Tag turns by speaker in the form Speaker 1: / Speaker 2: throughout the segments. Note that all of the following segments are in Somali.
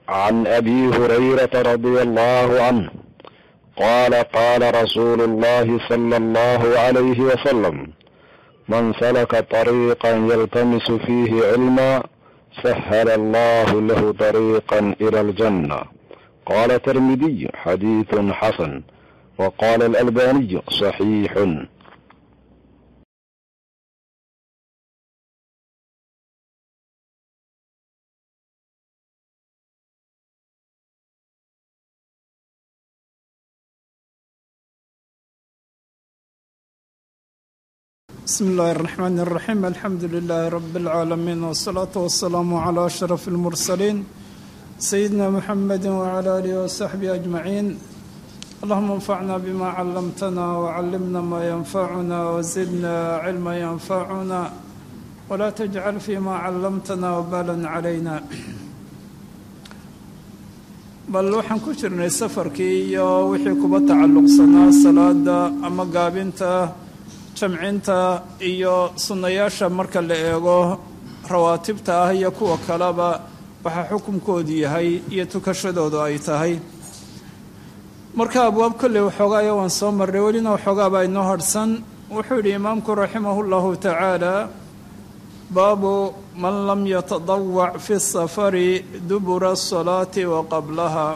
Speaker 1: عن ابي هريره رضي الله عنه قال قال رسول الله صلى الله عليه وسلم من سلك طريقا يلتمس فيه علما سهل الله له طريقا الى الجنه قال الترمذي حديث حسن وقال الالباني صحيح
Speaker 2: بسم الله الرحمن الرحيم الحمد لله رب العالمين والصلاة والسلام على أشرف المرسلين سيدنا محمد وعلى آله وصحبه أجمعين اللهم انفعنا بما علمتنا وعلمنا ما ينفعنا وزدنا علما ينفعنا ولا تجعل فيما علمتنا وبالا علينا bal waxaan ku jirnay safarkii iyo wixii kuba tacalluqsanaa salaada ama gaabinta jamcinta iyo sunnayaasha marka la eego rawaatibta ah iyo kuwa kaleba waxaa xukunkoodu yahay iyo tukashadoodu ay tahay marka abwaab kolley waxoogaaya waan soo marray welina waxoogaabaa inoo harhsan wuxuu yidhi imaamku raximahu llahu tacaala baabu man lam yatadawac fi safari dubura asalaati wa qablaha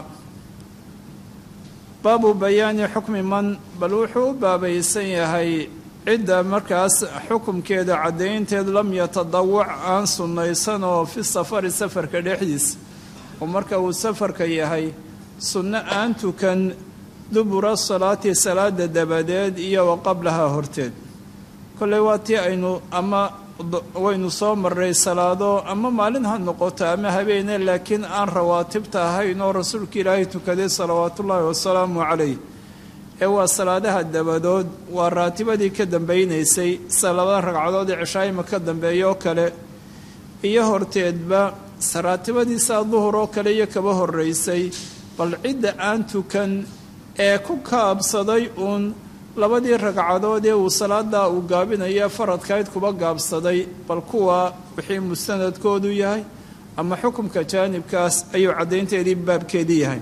Speaker 2: baabu bayaani xukmi man bal wuxuu u baabaysan yahay cidda markaas xukumkeeda caddaynteed lam yatadawac aan sunnaysan oo fi safari safarka dhexdiisa oo marka uu safarka yahay sunno aan tukan dubura salaati salaada dabadeed iyo wa qablaha horteed kolley waa tii aynu ama waynu soo marray salaado ama maalin ha noqoto ama habeene laakiin aan rawaatibta ahayn oo rasuulka ilaahay tukaday salawaatullaahi wasalaamu calayh ee waa salaadaha dabadood waa raatibadii ka dambaynaysay salabada ragcadood ee cishaayima ka dambeeya oo kale iyo horteedba raatibadiisa duhur oo kale iyo kaba horeysay bal cidda aan tukan ee ku kaabsaday uun labadii ragcadood ee uu salaadaa uu gaabinaya faradkayd kuba gaabsaday bal kuwa wixii mustanadkoodu yahay ama xukumka jaanibkaas ayuu caddaynteedii baabkeedii yahay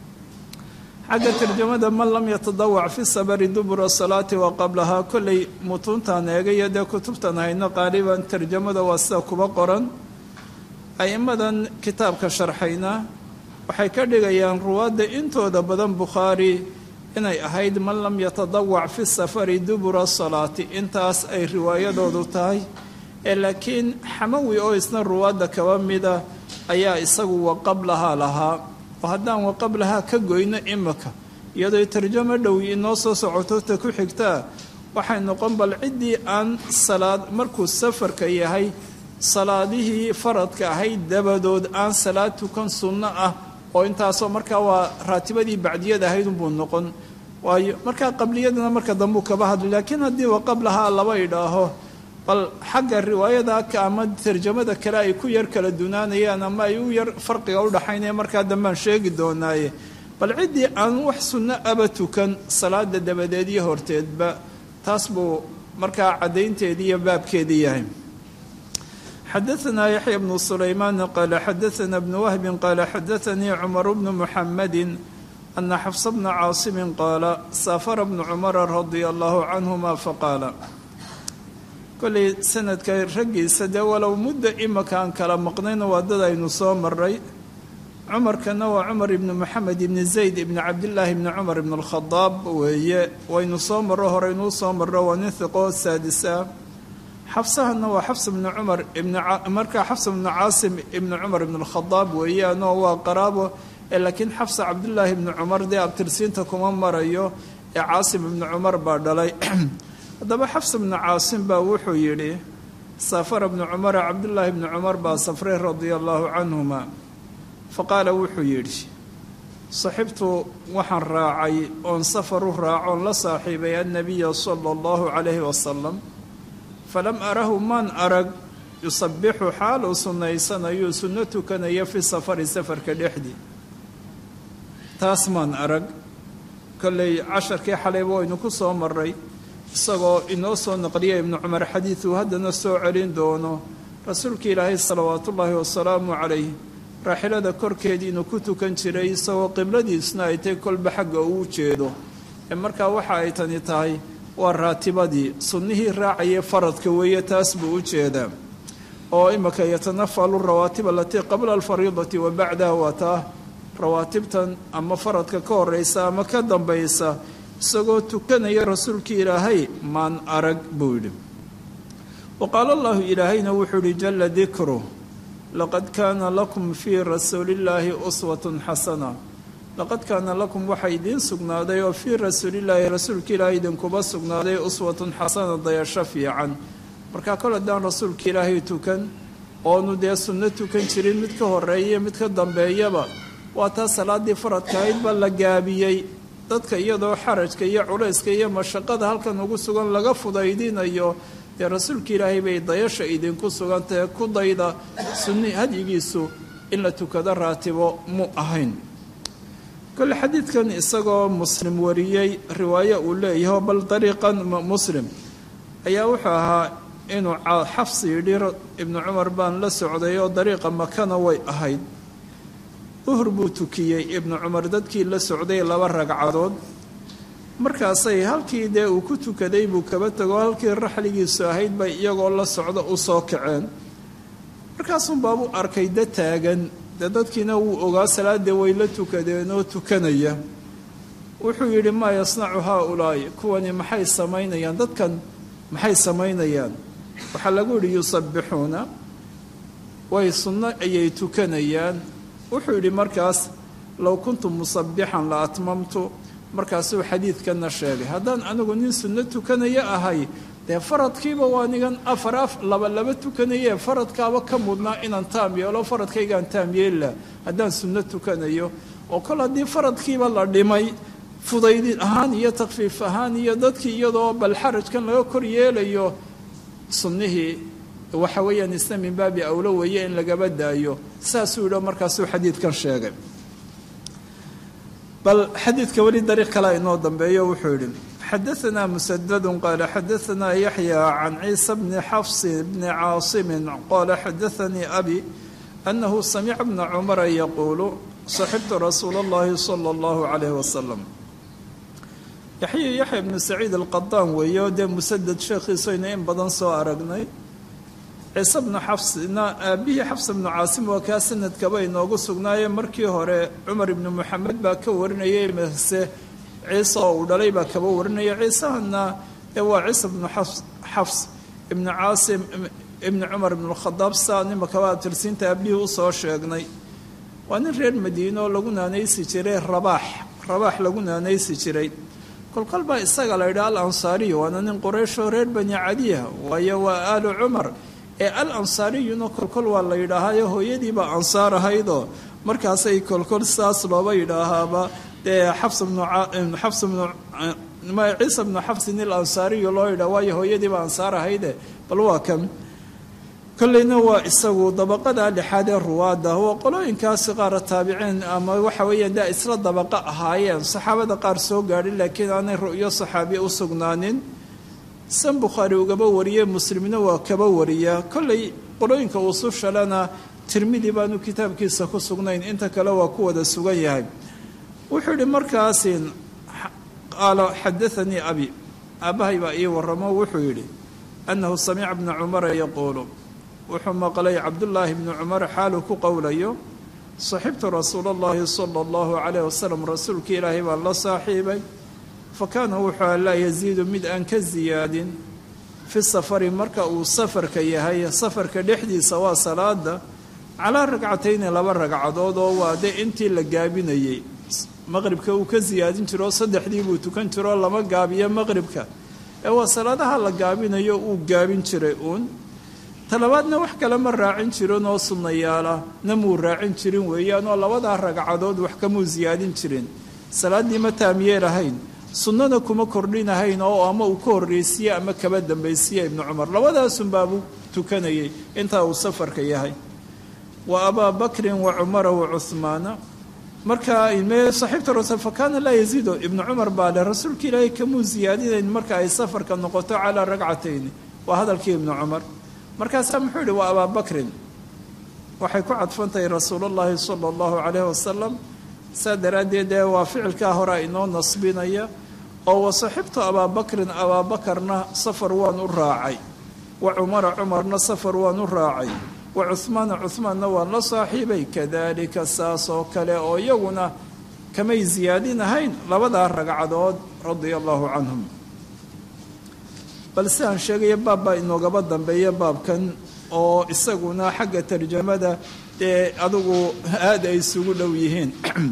Speaker 2: xagga tarjamada man lam yatadawac fi sabari dubura salaati wa qablahaa kolley mutuuntaan eegayo dee kutubtan hayno qaaliban tarjamada waa sida kuba qoran a'immadan kitaabka sharxayna waxay ka dhigayaan ruwaadda intooda badan bukhaari inay ahayd man lam yatadawac fi safari dubura salaati intaas ay riwaayadoodu tahay ee laakiin xamawi oo isna ruwaadda kaba mida ayaa isagu wa qablahaa lahaa oo haddaan wa qablahaa ka goyno imika iyadoo tarjamo dhow inoo soo socoto ta ku xigtaa waxay noqon bal ciddii aan salaad markuu safarka yahay salaadihii faradka ahayd dabadood aan salaad tukan sunno ah oo intaasoo markaa waa raatibadii bacdiyada ahayd unbuu noqon waayo markaa qabliyadana marka dambuu kaba hadlay laakiin haddii wa qablahaa laba idhaaho bal xagga riwaayada ama tarjamada kale ay ku yar kala dunaanayaan ama ay u yar farqiga udhaxaynaya markaa dambaan sheegi doonaaye bal ciddii aan wax sunno aba tukan salaada dabadeed iyo horteedba taas buu markaa caddaynteedii iyo baabkeedii yahay xadaanaa yaxya bnu sulaymaan qaala xadaana bnu wahbin qaala xadaanii cumar bnu muxamadi ana xafsa bna caasimin qaala saafara bnu cumara radia allahu canhuma faqaala kolley sanadka raggiisa dee walow muddo imakaan kala maqnayna waa dad aynu soo maray cumarkana waa cumar ibni moxamed ibni zayd ibni cabdillaahi ibni cumar ibn alkhadaab weeye waynu soo marro horeynuu soo marro waa nin hiqoo saadisa xabsahana waa xabs ibni cumar ibnmarkaa xabs ibnu caasim ibni cumar ibn alkhadaab weeyaanoo waa qaraabo ee laakiin xabsa cabdillaahi ibni cumar dee abtirsiinta kuma marayo ee caasim ibni cumar baa dhalay haddaba xafs bnu caasim baa wuxuu yidhi safara bnu cumara cabdullaahi bni cumar baa safray radia allaahu canhuma fa qaala wuxuu yidhi saxibtu waxaan raacay oon safar u raacoon la saaxiibay annabiya sala allahu calayhi wasalam falam arahu maan arag yusabixu xaal uu sunnaysanayo sunno tukanaya fi safari safarka dhexdii taas maan arag kolley casharkii xalayba waynu ku soo maray isagoo inoo soo naqliya ibnu cumar xadiiduu haddana soo celin doono rasuulka ilaahay salawaatullaahi wasalaamu calayh raaxilada korkeedii inuu ku tukan jiray isagoo qibladiisna ay tahay kolba xagga uu jeedo ee markaa waxa ay tani tahay waa raatibadii sunnihii raacayay faradka weeye taas buu u jeedaa oo imika yatanafalu rawaatib alatii qabla alfariidati wa bacdaha waa taa rawaatibtan ama faradka ka horeysa ama ka dambaysa isagoo tukanaya rasuulkii ilaahay maan arag buu yidhi wa qaala allahu ilaahayna wuxuu yihi jala dikru laqad kaana lakum fii rasuulillaahi uswatun xasana laqad kaana lakum waxaa idiin sugnaaday oo fii rasuulillaahi rasuulka ilaahay idinkuba sugnaaday uswatun xasana dayasho fiican markaa kol haddaan rasuulka ilaahay tukan oonu dee sunno tukan jirin mid ka horeeya mid ka dambeeyaba waa taa salaaddii faradka ahayd baa la gaabiyey dadka iyadoo xarajka iyo culayska iyo mashaqada halkan ugu sugan laga fudaydinayo dee rasuulka ilaahay bay dayasha idinku sugantahe ku dayda sunni hadyigiisu in la tukado raatibo mu ahayn kole xadiidkan isagoo muslim wariyey riwaayo uu leeyaho bal dariiqan muslim ayaa wuxuu ahaa inuu xafsi yidhi ibnu cumar baan la socday oo dariiqa makana way ahayd duhur buu tukiyey ibnu cumar dadkii la socday laba ragcadood markaasay halkii dee uu ku tukaday buu kaba tago halkii raxligiisu ahayd bay iyagoo la socda u soo kaceen markaasun baabuu arkay da taagan dee dadkiina wuu ogaa salaadee way la tukadeen oo tukanaya wuxuu yidhi maa yasnacu haa-ulaa'i kuwani maxay samaynayaan dadkan maxay samaynayaan waxaa lagu yidhi yusabbixuuna way sunno ayay tukanayaan wuxuu yidhi markaas low kuntu musabbixan la atmamtu markaasuu xadiidkanna sheegay haddaan anigu nin sunno tukanaya ahay dee faradkiiba waa nigan afar af laba laba tukanayee faradkaaba ka mudnaa inaan taam yeelo faradkaygaan taam yeella haddaan sunno tukanayo oo kol haddii faradkiiba la dhimay fudaydin ahaan iyo takfiif ahaan iyo dadkii iyadoo bal xarajkan laga kor yeelayo sunnihii waxa weeyaan isna min baabi awlo weeye in lagaba daayo saasuu yidhi markaasuu xadiidkan sheegay bal xadiidka weli dariiq kale inoo dambeeyo wuxuu yidhi xadaanaa musadadu qaala xadaanaa yaxya can ciisa bni xafsi bni caasimin qaala xadaanii abi anahu samica bna cumara yaquulu saxibtu rasuula اllahi salى اllahu calayh wasalam yaxya yaxya bnu saciid alqadaan weeye oo dee musadad sheekhiisaynu in badan soo aragnay ciise bnu xafsna aabihii xafsa bnu caasim waa kaa sanadkaba inoogu sugnaaye markii hore cumar ibnu moxamed baa ka warinayay mase ciise oo uu dhalay baa kaba warinaya ciisahana ee waa ciise bnu xafs ibnu caasim ibnu cumar ibnu lkhadaab saa nimakaba tirsiinta aabihii usoo sheegnay waa nin reer madiine oo lagu naanaysi jiray rabaax rabaax lagu naanaysi jiray kolkol baa isaga la yidhaha al ansaariyu waana nin qurayshoo reer bani cadiya waayo waa aalu cumar ee al ansaariyuna kolkol waa la yidhaahayo hooyadiibaa ansaar ahaydoo markaasay kolkol saas looba yidhaahaaba dee xabs bnuxabs bnu ciisa bnu xabsin il ansaariyu loo yidhaha waayo hooyadiibaa ansaar ahayde bal waa kan kolleyna waa isagu dabaqada lixaad ee ruwaada waa qolooyinkaasi qaara taabiciin ama waxa weeyaan daa isla dabaqa ahaayeen saxaabada qaar soo gaadhin laakiin aanay ru'yo saxaabiya u sugnaanin san bukhaari ugaba wariyey muslimna waa kaba wariyaa kolley qolooyinka usushalena tirmidi baanu kitaabkiisa ku sugnayn inta kale waa ku wada sugan yahay wuxuu yihi markaasi qaala xadaanii abi aabbahay baa ii waramo wuxuu yidhi annahu samica bna cumara yaquulu wuxuu maqlay cabdullaahi bnu cumar xaaluu ku qowlayo saxibtu rasuula allahi sala allahu calayh wasalam rasuulka ilaahay baan la saaxiibay fa kaana wuxuu laa yasiidu mid aan ka siyaadin fi safari marka uu safarka yahay safarka dhexdiisa waa salaada calaa ragcatayni laba ragcadood oo waa dee intii la gaabinayey maqribka uu ka siyaadin jiro saddexdii buu tukan jiroo lama gaabiyo maqribka ee waa salaadaha la gaabinayo uu gaabin jiray uun talabaadna wax kale ma raacin jirin oo sunnayaala na muu raacin jirin weeyaan oo labadaa ragcadood wax kamuu siyaadin jirin salaaddii ma taamyeelahayn sunnana kuma kordhinahayn oo ama uu ka horreysiye ama kaba dambaysiye ibnu cumar labadaasunbaabuu tukanayay intaa uu safarka yahay wa abaa bakrin wa cumara wa cuhmaana marka saxiibta rasul fa kaana laa yaziido ibnu cumar baa leh rasuulka ilaahay kamuu siyaadinayn marka ay safarka noqoto calaa ragcatayni waa hadalkii ibnu cumar markaasaa muxuu yihi waa abaa bakrin waxay ku cadfantahay rasuulullaahi sala allahu calayhi wasalam saa daraaddeed ee waa ficilkaa hore inoo nasbinaya oo wasaxibtu abaabakrin abaabakarna safar waan u raacay wa cumara cumarna safar waan u raacay wa cuhmaana cuhmaanna waan la saaxiibay kadaalika saas oo kale oo iyaguna kamay siyaadinahayn labadaa ragcadood radia allahu canhum bal sidaan sheegaya baab baa inoogaba dambeeya baabkan oo isaguna xagga tarjamada dee adugu aada ay isugu dhow yihiin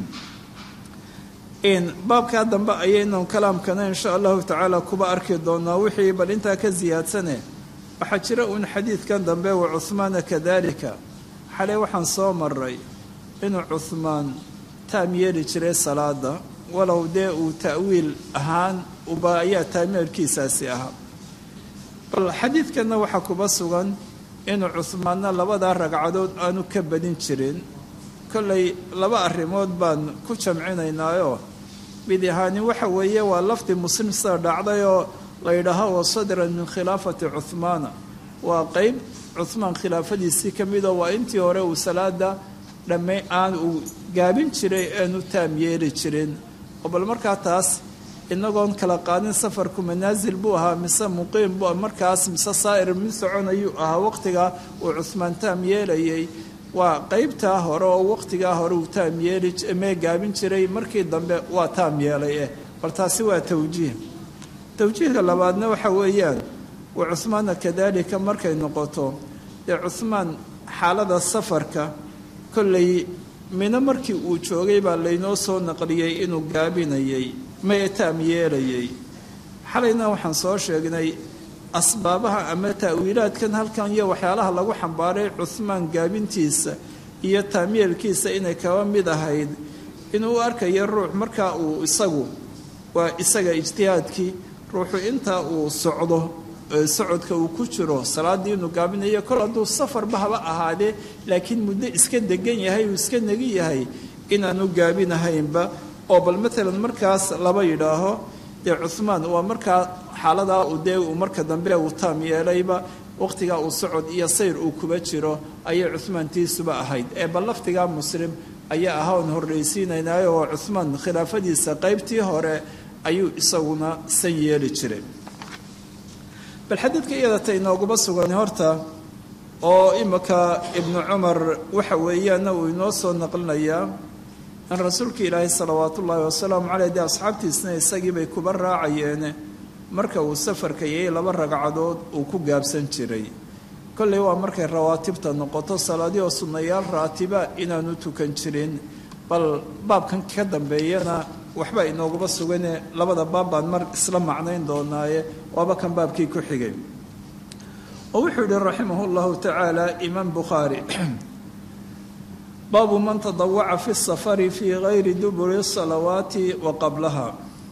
Speaker 2: baabkaa dambe ayaynan kalaamkana insha allahu tacaala kuba arki doonaa wixii bal intaa ka siyaadsane waxaa jira uun xadiidkan dambe wa cuhmaana kadalika xalay waxaan soo maray inuu cuhmaan taam yeeli jiray salaada walow dee uu ta'wiil ahaan uba ayaa taameelkiisaasi ahaa bal xadiidkanna waxaa kuba sugan inuu cuhmaanna labadaa ragcadood aanu ka badin jirin kollay laba arrimood baan ku jamcinaynaayoo mid ahaani waxa weeye waa lafdi muslim sida dhacday oo la yidhaaho wa sadran min khilaafati cuhmaana waa qeyb cuhmaan khilaafadiisii ka midoo waa intii hore uu salaada dhamme aan uu gaabin jiray aanu taam yeeli jirin oo bal markaa taas inagoon kala qaadin safarku manaasil buu ahaa mise muqiim bu markaas mise saa'ir mid soconayuu ahaa waqtigaa uu cuhmaan taam yeelayay waa qeybtaa hore oo waqtigaa hore uu taam yeeli mee gaabin jiray markii dambe waa taam yeelay eh bal taasi waa tawjiih tawjiihka labaadna waxa weeyaan wa cuhmaana kadaalika markay noqoto dee cuhmaan xaalada safarka kollay mino markii uu joogay baa laynoo soo naqliyey inuu gaabinayay mae taam yeelayay xalayna waxaan soo sheegnay asbaabaha ama ta'wiilaadkan halkan iyo waxyaalaha lagu xambaaray cuhmaan gaabintiisa iyo taamyeelkiisa inay kaba mid ahayd inuu arkayo ruux markaa uu isagu waa isaga ijtihaadkii ruuxu intaa uu socdo socodka uu ku jiro salaaddii inuu gaabinayo kol hadduu safarba haba ahaadee laakiin muddo iska degan yahay uu iska negi yahay inaanu gaabinahaynba oo bal matalan markaas laba yidhaaho dee cuhmaan waa markaa xaaladaa uu dee uu marka dambe uu taam yeelayba waqtigaa uu socod iyo sayr uu kuba jiro ayay cuhmaantiisuba ahayd ee bal laftigaa muslim ayaa ahaa oon horraysiinaynayo oo cuhmaan khilaafadiisa qaybtii hore ayuu isaguna san yeeli jiray bal xadiidka iyadata inooguba sugan horta oo imika ibnu cumar waxa weeyaana uu inoo soo naqlinayaa in rasuulka ilaahay salawaat ullaahi wasalaamu caleyh dee asxaabtiisna isagiibay kuba raacayeene marka uu safarka yayay laba ragcadood uu ku gaabsan jiray kolley waa markay rawaatibta noqoto salaadii oo sunnayaal raatiba inaanu tukan jirin bal baabkan ka dambeeyana waxba inooguba sugane labada baab baan mar isla macnayn doonaaye waaba kan baabkii ku xigay oo wuxuu yihi raximahu llahu tacaala imaam bukhaari baabu man tadawaca fi safari fii gayri duburi salawaati wa qablaha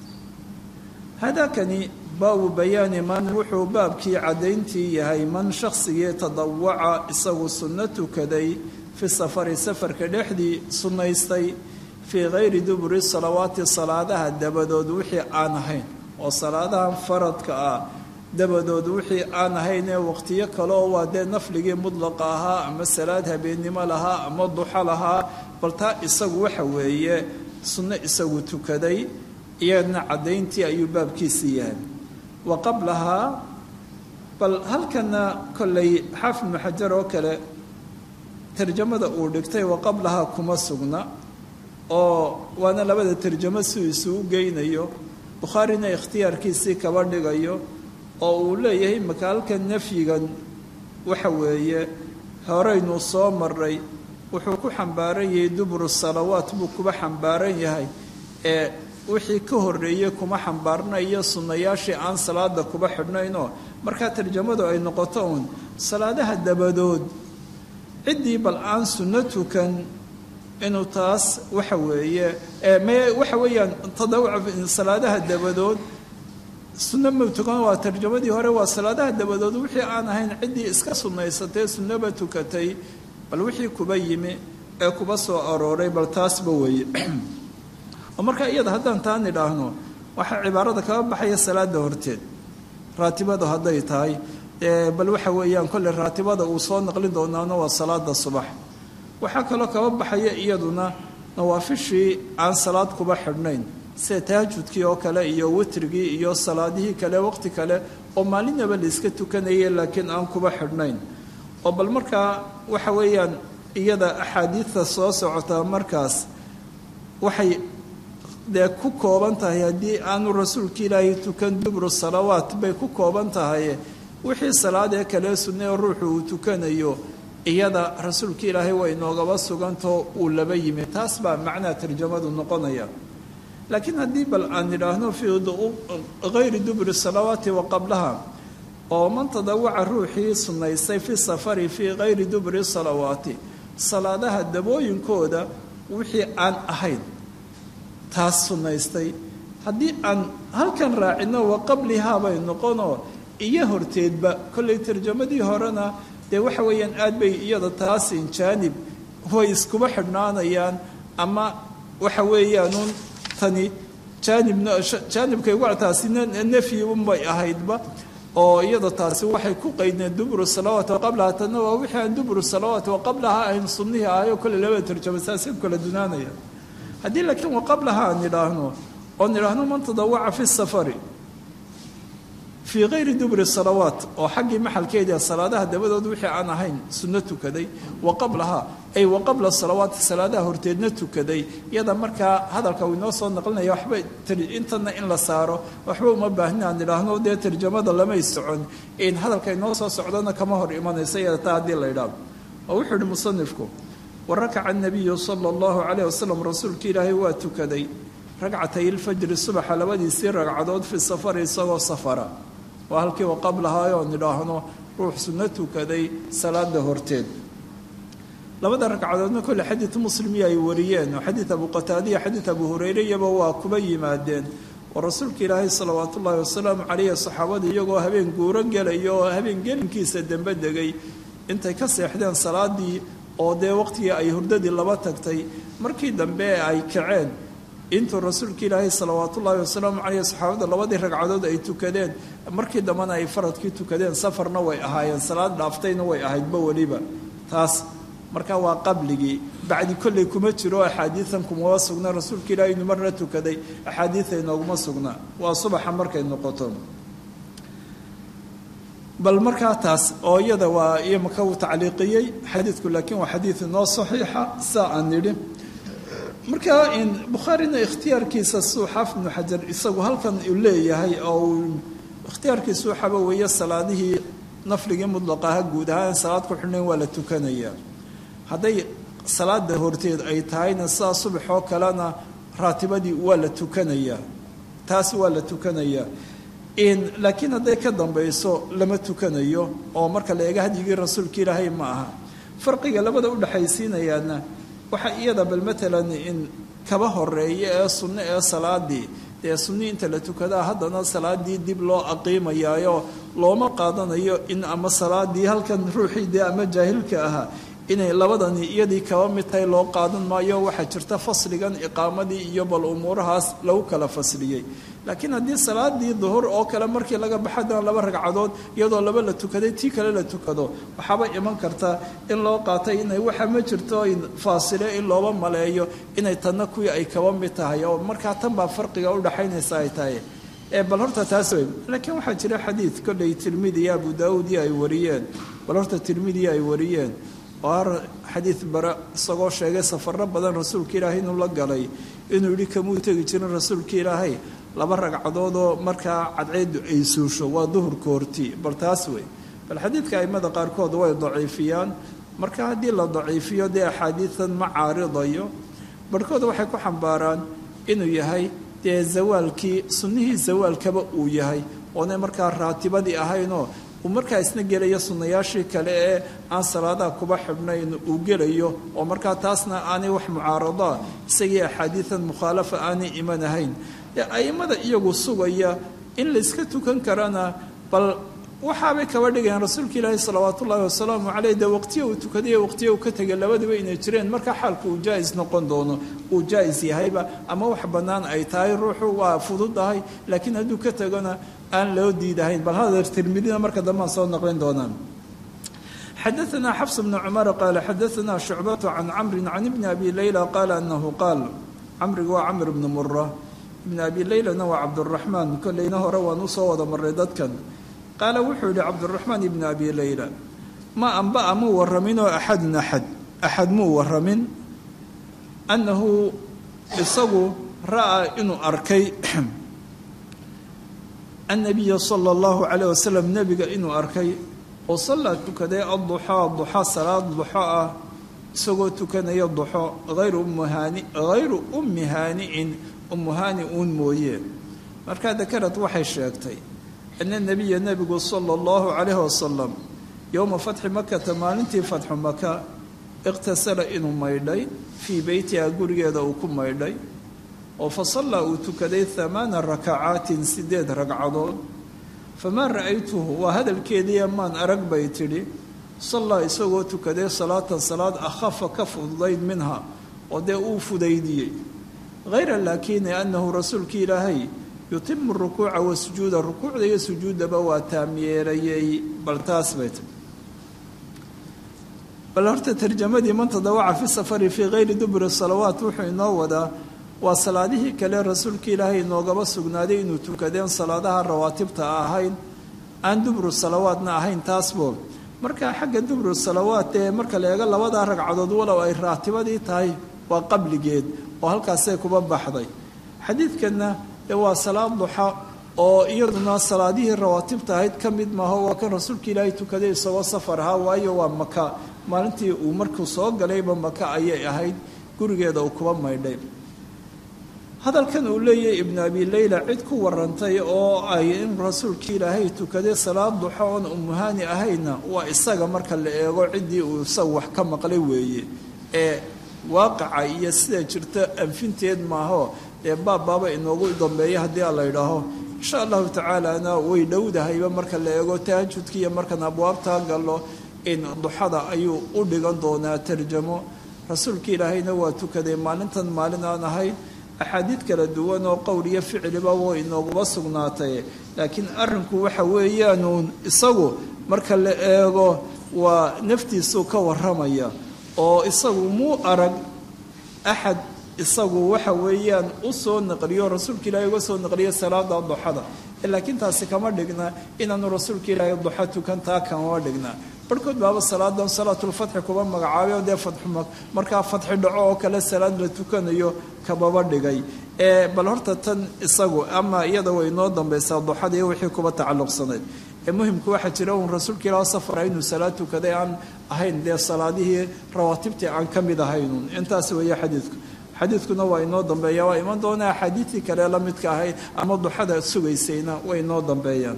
Speaker 2: hadakani baabu bayaani man wuxuu baabkii caddayntii yahay man shaqsigii tadawaca isagu sunno tukaday fi safari safarka dhexdii sunnaystay fii gayri duburi salawaati salaadaha dabadood wixii aan ahayn oo salaadahan faradka ah dabadood wixii aan ahayn ee waqtiyo kale oo waa dee nafligii mudlaqa ahaa ama salaad habeennimo lahaa ama duxo lahaa bal taa isagu waxa weeye sunno isagu tukaday iyadna caddayntii ayuu baabkiisii yahay wa qablahaa bal halkana kollay xaafid ibnu xajar oo kale tarjamada uu dhigtay wa qablahaa kuma sugna oo waana labada tarjamo si isugu geynayo bukhaarina ikhtiyaarkiisii kaba dhigayo oo uu leeyahay maka halkan nafyigan waxa weeye horeynu soo maray wuxuu ku xambaaran yahay duburu salawaat buu kuba xambaaran yahay ee wixii ka horreeyey kuma xambaarnayo sunnayaashii aan salaada kuba xidhnaynoo markaa tarjamadu ay noqoto uun salaadaha dabadood ciddii bal aan sunno tukan inuu taas waxa weeye me waxa weeyaan tadawuca salaadaha dabadood sunno ma tukan waa tarjamadii hore waa salaadaha dabadood wixii aan ahayn ciddii iska sunnaysatee sunnoba tukatay bal wixii kuba yimi ee kuba soo arooray bal taasba weeye oo markaa iyada haddaan taan idhaahno waxaa cibaarada kaga baxaya salaada horteed raatibada hadday tahay bal waxa weeyaan kolley raatibada uu soo naqlin doonaano waa salaada subax waxaa kaloo kaba baxaya iyaduna nawaafishii aan salaad kuba xidhnayn sida tahajudkii oo kale iyo witrigii iyo salaadihii kale waqti kale oo maalinaba layska tukanayay laakiin aan kuba xidhnayn oo bal markaa waxa weeyaan iyada axaadiidta soo socota markaas waxay dee ku kooban tahay haddii aanu rasuulka ilaahay tukan dubru salawaat bay ku kooban tahay wixii salaadee kale sunne oo ruuxu uu tukanayo iyada rasuulka ilaahay way noogaba sugantao uu laba yimi taas baa macnaha tarjamadu noqonaya laakiin haddii bal aan idhaahno fii hayri dubri salawaati wa qablaha oo man tadawaca ruuxii sunnaystay fi safari fii hayri dubri salawaati salaadaha dabooyinkooda wixii aan ahayn taas sunnaystay haddii aan halkan raacino wa qablihaa bay noqonoo iyo horteedba kollay tarjamadii horena dee waxa weeyaan aad bay iyada taasin jaanib way iskuba xidhnaanayaan ama waxa weeyaanuun tani jaanibna jaanibkay uga taasina nafyi unbay ahaydba oo iyada taasi waxay ku qaydneen dubru salawaat wa qablaha tanna waa wixii aan dubru salawaat wa qablaha ayn sunnihii ahayo kolle labada tarjama saasay kala dunaanaya haddii laakiin wa qablaha aan idhaahno oon idhaahno man tadawaca fi safari fii hayri dubri salawaat oo xaggii maxalkeedii salaadaha dabadood wixii aan ahayn sunno tukaday wa qablaha ay wa qabla salawaati salaadaha horteedna tukaday iyada markaa hadalka uu inoo soo naqlinaya waxba intana in la saaro waxba uma baahnin aan idhaahno dee tarjamada lamay socon in hadalka inoo soo socdona kama hor imanaysa iyada taa haddii la idhaahdo oo wuxuu ihi musanifku wa rakaca anabiyu sala allahu calayh wasalam rasuulka ilaahay waa tukaday ragcatay ilfajri subaxa labadiisii ragcadood fi safari isagoo safara waa halkii wa qablahaa oon idhaahno ruux sunno tukaday salaada horteed labada ragcadoodna kolle xadiid muslimiya ay wariyeen oo xadiid abu qataadiya xadiid abu hureyre iyaba waa kuba yimaadeen oo rasuulka ilaahay salawaat ullaahi wasalaamu caleyhi saxaabada iyagoo habeen guuro gelaya oo habeen gelinkiisa dembe degay intay ka seexdeen salaadii oo dee waqtigii ay hurdadii laba tagtay markii dambe ay kaceen intuu rasuulka ilaahay salawaat ullaahi wasalaamu caleyh saxaabada labadii ragcadood ay tukadeen markii dambena ay faradkii tukadeen safarna way ahaayeen salaad dhaaftayna way ahaydba weliba taas marka waa qabligii bacdi kolley kuma jiro axaadiidan kumaba sugna rasuulka ilaahay inu marna tukaday axaadiida inooguma sugna waa subaxa markay noqoto bal markaa taas oo iyada waa iyo maka uu tacliiqiyey xadiidku laakiin waa xadiid inoo saxiixa saa aan nidhi markaa bukhaarina ikhtiyaarkiisa suu xaafid ibnu xajar isagu halkan uu leeyahay oo uu ikhtiyaarkiisu waxaaba weeye salaadihii nafligii mudlaqaha guud ahaan salaad ku xidhnayn waa la tukanayaa hadday salaada horteed ay tahayna sidaa subax oo kalena raatibadii waa la tukanayaa taas waa la tukanayaa laakiin hadday ka dambayso lama tukanayo oo marka la eega hadyigii rasuulka ilaahay ma aha farqiga labada udhexaysiinayaana waxaa iyada bal matalan in kaba horeeya ee sunno ee salaadii dee sunni inta la tukadaa haddana salaadii dib loo aqiimayaayo looma qaadanayo in ama salaadii halkan ruuxii dee ama jaahilka ahaa inay labadani iyadii kaba mid tahay loo qaadan maayo waxaa jirta fasligan iqaamadii iyo bal umuurahaas lagu kala fasliyey laakiin haddii salaadii duhur oo kale markii laga baxadana laba ragcadood iyadoo laba la tukaday tii kale la tukado waxaaba iman karta in loo qaatay inay waxa ma jirto faasile in looba maleeyo inay tanna kuwii ay kaba mid tahay oo markaa tan baa farqiga udhaxaynaysa ay tahay bal horta taas wey laakiin waxaa jira xadiid kolley tirmidi iyo abu daauud iyo ay wariyeen bal horta tirmidi ay wariyeen oo xadiid bara isagoo sheegay safaro badan rasuulka ilaahay inuu la galay inuu yihi kamuu tegi jirin rasuulka ilaahay laba ragcadoodoo markaa cadceedu ay suusho waa duhurka horti bal taas wey bal xadiidka aimada qaarkood way daciifiyaan marka haddii la daciifiyo dee axaadiidan ma caaridayo barhkood waxay ku xambaaraan inuu yahay dee zawaalkii sunnihii zawaalkaba uu yahay oonay markaa raatibadii ahaynoo uu markaa isna gelayo sunnayaashii kale ee aan salaadaha kuba xidhnayn uu gelayo oo markaa taasna aanay wax mucaaradaa isagii axaadiidan mukhaalafa aanay iman ahayn dee a'immada iyagu sugaya in layska tukan karana bal waxaabay kaba dhigayaan rasuulka ilaahi salawaat ullaahi wasalaamu caleyh dee waqtiya uu tukaday waqtiya uu ka tegay labadaba inay jireen markaa xaalku uu jaa'is noqon doono uu jaa'is yahayba ama wax bannaan ay tahay ruuxu waa fududahay laakiin hadduu ka tegona aan loo diidahayn bal hadar tirmidina marka dambean soo naqlin doonaan xadaثna xfs bn cmar qaala xadaثna shucbaة can camri can ibni abi layla qaala anahu qaal camrigu waa camr bni mura ibn abi laylana waa cabdالraxmaan kolleyna hore waan usoo wada maray dadkan qaala wuxuu yihi cabdالraxmaan ibn abi layla ma anba'a muu waraminoo axadun axad axad muu waramin annahu isagu ra'aa inuu arkay annabiya sala allahu calayh wasalam nebiga inuu arkay oo sallaa tukaday adduxaa duxa salaad duxo ah isagoo tukanaya duxo hayru ummuhaani hayru ummi haani'in ummu haani uun mooye markaa dakarad waxay sheegtay ana nebiya nebigu sala allahu calayh wasalam yowma fatxi makata maalintii fatxu maka iqhtasala inuu maydhay fii beytiha gurigeeda uu ku maydhay oo fa sallaa uu tukaday hamaana rakacaatin sideed ragcadood famaa ra'aytuhu waa hadalkeediiya maan arag bay tidhi sallaa isagoo tukaday salaatan salaad akhafa ka fududayd minha oo dee uu fudaydiyey hayra laakini annahu rasuulki ilaahay yutimu rukuuca wa sujuuda rukuucda iyo sujuuddaba waa taamyeerayey bal taas bay tii bal horta tarjamadii man tadawaca fi safari fii hayri duburi salawaat wuxuu inoo wadaa waa salaadihii kale rasuulka ilaahay inoogaba sugnaaday inuu tukadeen salaadaha rawaatibta ahayn aan dubru salawaadna ahayn taasbo marka xagga dubru salawaat ee marka la eego labadaa ragcadood walow ay raatibadii tahay waa qabligeed oo halkaasay kuba baxday xadiidkanna dee waa salaad duxa oo iyaduna salaadihii rawaatibta ahayd ka mid maaho waa kan rasuulka ilaahay tukaday isagoo safar ahaa waayo waa maka maalintii uu markuu soo galayba maka ayay ahayd gurigeeda uu kuba maydhay hadalkan uu leeyahay ibnu abi leyla cid ku warantay oo ay in rasuulkii ilaahay tukaday salaad duxo oon umuhaani ahayna waa isaga marka la eego ciddii uu isagu wax ka maqlay weeye ee waaqaca iyo sida jirta anfinteed maaho dee baabbaaba inoogu dambeeya haddii a la yidhaaho insha allahu tacaalana way dhowdahayba marka la eego tahajudka iyo markaan abwaabtaa gallo in duxada ayuu u dhigan doonaa tarjamo rasuulka ilaahayna waa tukaday maalintan maalin aan ahayd axaadiid kala duwan oo qowl iyo ficliba way inooguba sugnaatay laakiin arrinku waxa weeyaanuun isagu marka la eego waa naftiisuu ka warramaya oo isagu muu arag axad isagu waxa weeyaan u soo naqliyo rasuulka ilaahay uga soo naqliyo salaada duxada laakiin taasi kama dhigna inaanu rasuulka ilaahay duxa tukan taa kamama dhigna barhkood baaba salaadan salaatulfatxi kuba magacaabay oo dee fadxu markaa fadxi dhaco oo kale salaad la tukanayo kababa dhigay ee bal horta tan isagu ama iyada way inoo dambaysaa duxada iyo wixii kuba tacalluqsanayd ee muhimku waxaa jira uun rasuulka ilaah safara inuu salaad tukaday aan ahayn dee salaadihii rawaatibtii aan ka mid ahaynun intaas weeye xadiidku xadiidkuna waa inoo dambeeya waa iman doona axaadiidtii kale la midka ahayd ama duxada sugaysayna way inoo dambeeyaan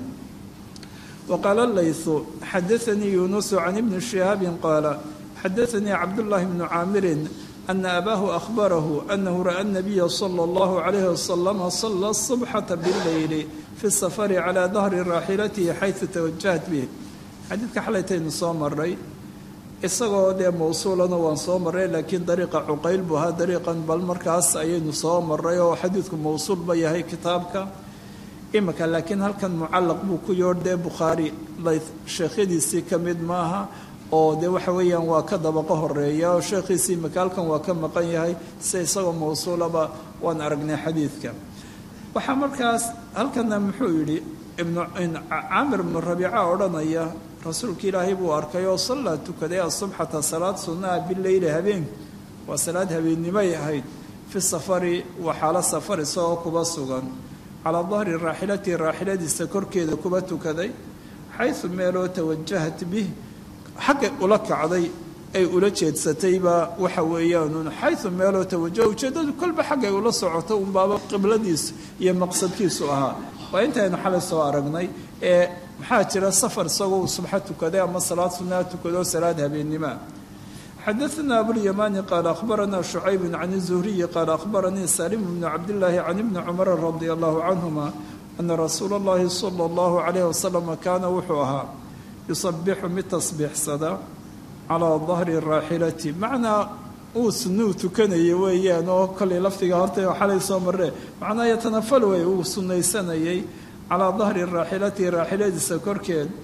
Speaker 2: waqaala laythu xadaanii yunusu can ibni shihaabin qaala xadaanii cabdullaahi bnu caamirin ana abaahu ahbarahu anahu ra'a nabiya sala allahu calayhi wasalama sala subxata bileyli fi safari calaa dahri raaxilatihi xaysu tawajahat bih xadiidka xalaytaynu soo maray isagoo dee mawsuulana waan soo maray laakiin dariiqa cuqayl buu ahaa dariiqan bal markaas ayaynu soo maray oo xadiidku mawsuul ba yahay kitaabka imika laakiin halkan mucallaq buu ku yoordhee bukhaari layth sheekhyadiisii ka mid maaha oo dee waxa weeyaan waa ka dabaqo horeeya oo sheekhiisii imika halkan waa ka maqan yahay se isagoo mawsuulaba waan aragnay xadiidka waxaa markaas halkana muxuu yidhi ibnucaamir ibnu rabiica odhanaya rasuulka ilaahay buu arkay oo sallaa tukaday asubxata salaad sunnaha bileyli habeen waa salaad habeennimay ahayd fi safari waa xaalo safar isagoo kuba sugan calaa dahri raaxilatihi raaxiladiisa korkeeda kuba tukaday xaysu meeloo tawajahat bih xaggay ula kacday ay ula jeedsatayba waxa weeyaanun xayu meeloo tawajaha ujeeddadu kolba xaggay ula socoto unbaaba qibladiisu iyo maqsadkiisu ahaa waa intaynu xalay soo aragnay ee maxaa jira safar isagoo uu subxo tukaday ama salaad sunnaha tukado salaad habeennimoa xadaثna abulyamaani qaala akhbarana shucayb can الzuhriyi qaala akhbaranii salim bnu cabdillaahi can ibni cumara radi allahu canhuma ana rasuula اllahi salى اllahu calayh wasalam kaana wuxuu ahaa yusabixu mid tasbiixsada calaa dahri raaxilati macnaa uu sunuu tukanayay weeyaan oo kollay lafdiga horta xalay soo marre macnaa yatanafal wey uu sunnaysanayay calaa dahri raaxilati raaxiladiisa korkeed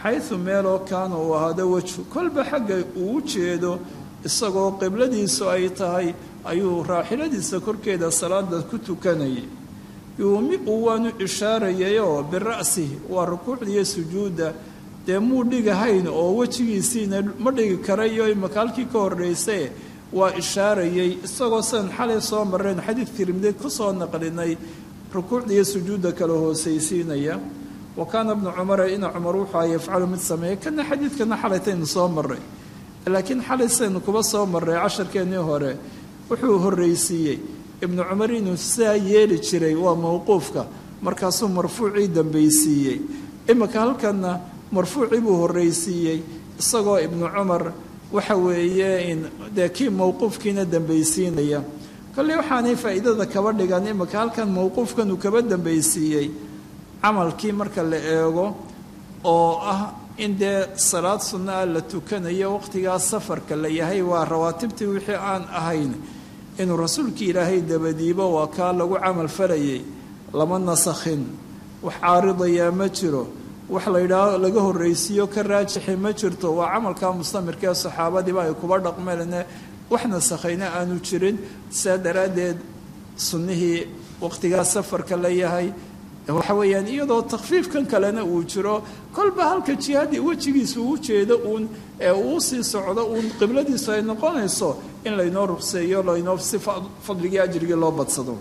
Speaker 2: xaysu meeloo kaana uu ahaado wejhu kolba xagga uu u jeedo isagoo qibladiisu ay tahay ayuu raaxiladiisa korkeeda salaada ku tukanayay yuumi uu waanu ishaarayayoo bira'sihi waa rukuucdiiyo sujuudda dee muu dhigahayn oo wejigiisiina ma dhigi karayo imaka halkii ka horraysae waa ishaarayay isagoo sidan xalay soo mareen xadiid tirmidi ku soo naqlinay rukuucdiiyo sujuudda kala hoosaysiinaya wa kaana bnu cumara ina cumar wuxua yafcalu mid sameeya kana xadiidkana xalaytaynu soo maray laakiin xalay saynu kuba soo marray casharkeennii hore wuxuu horraysiiyey ibnu cumar inuu sidaa yeeli jiray waa mowquufka markaasuu marfuucii dambaysiiyey imika halkanna marfuucii buu horraysiiyey isagoo ibnu cumar waxa weeye dee kii mowquufkiina dambaysiinaya kolley waxaanay faa'iidada kaba dhigan imika halkan mowquufkan uu kaba dambaysiiyey camalkii marka la eego oo ah in dee salaad sunno ah la tukanayo waqhtigaa safarka la yahay waa rawaatibtii wixii aan ahayn inuu rasuulkii ilaahay dabadiibo waa kaa lagu camal falayay lama nasakhin wax caaridayaa ma jiro wax la yidhaaho laga horraysiiyo ka raajixi ma jirto waa camalkaa mustamirka ee saxaabadiiba ay kuba dhaqmeene wax nasakhayna aanu jirin sidaa daraaddeed sunnihii waqhtigaa safarka la yahay waxa weeyaan iyadoo takfiifkan kalena uu jiro kolba halka jihaadii wejigiisa uu jeedo uun ee uu sii socdo uun qibladiisu ay noqonayso in laynoo rugseeyo laynoo si fadligii ajrigii loo badsado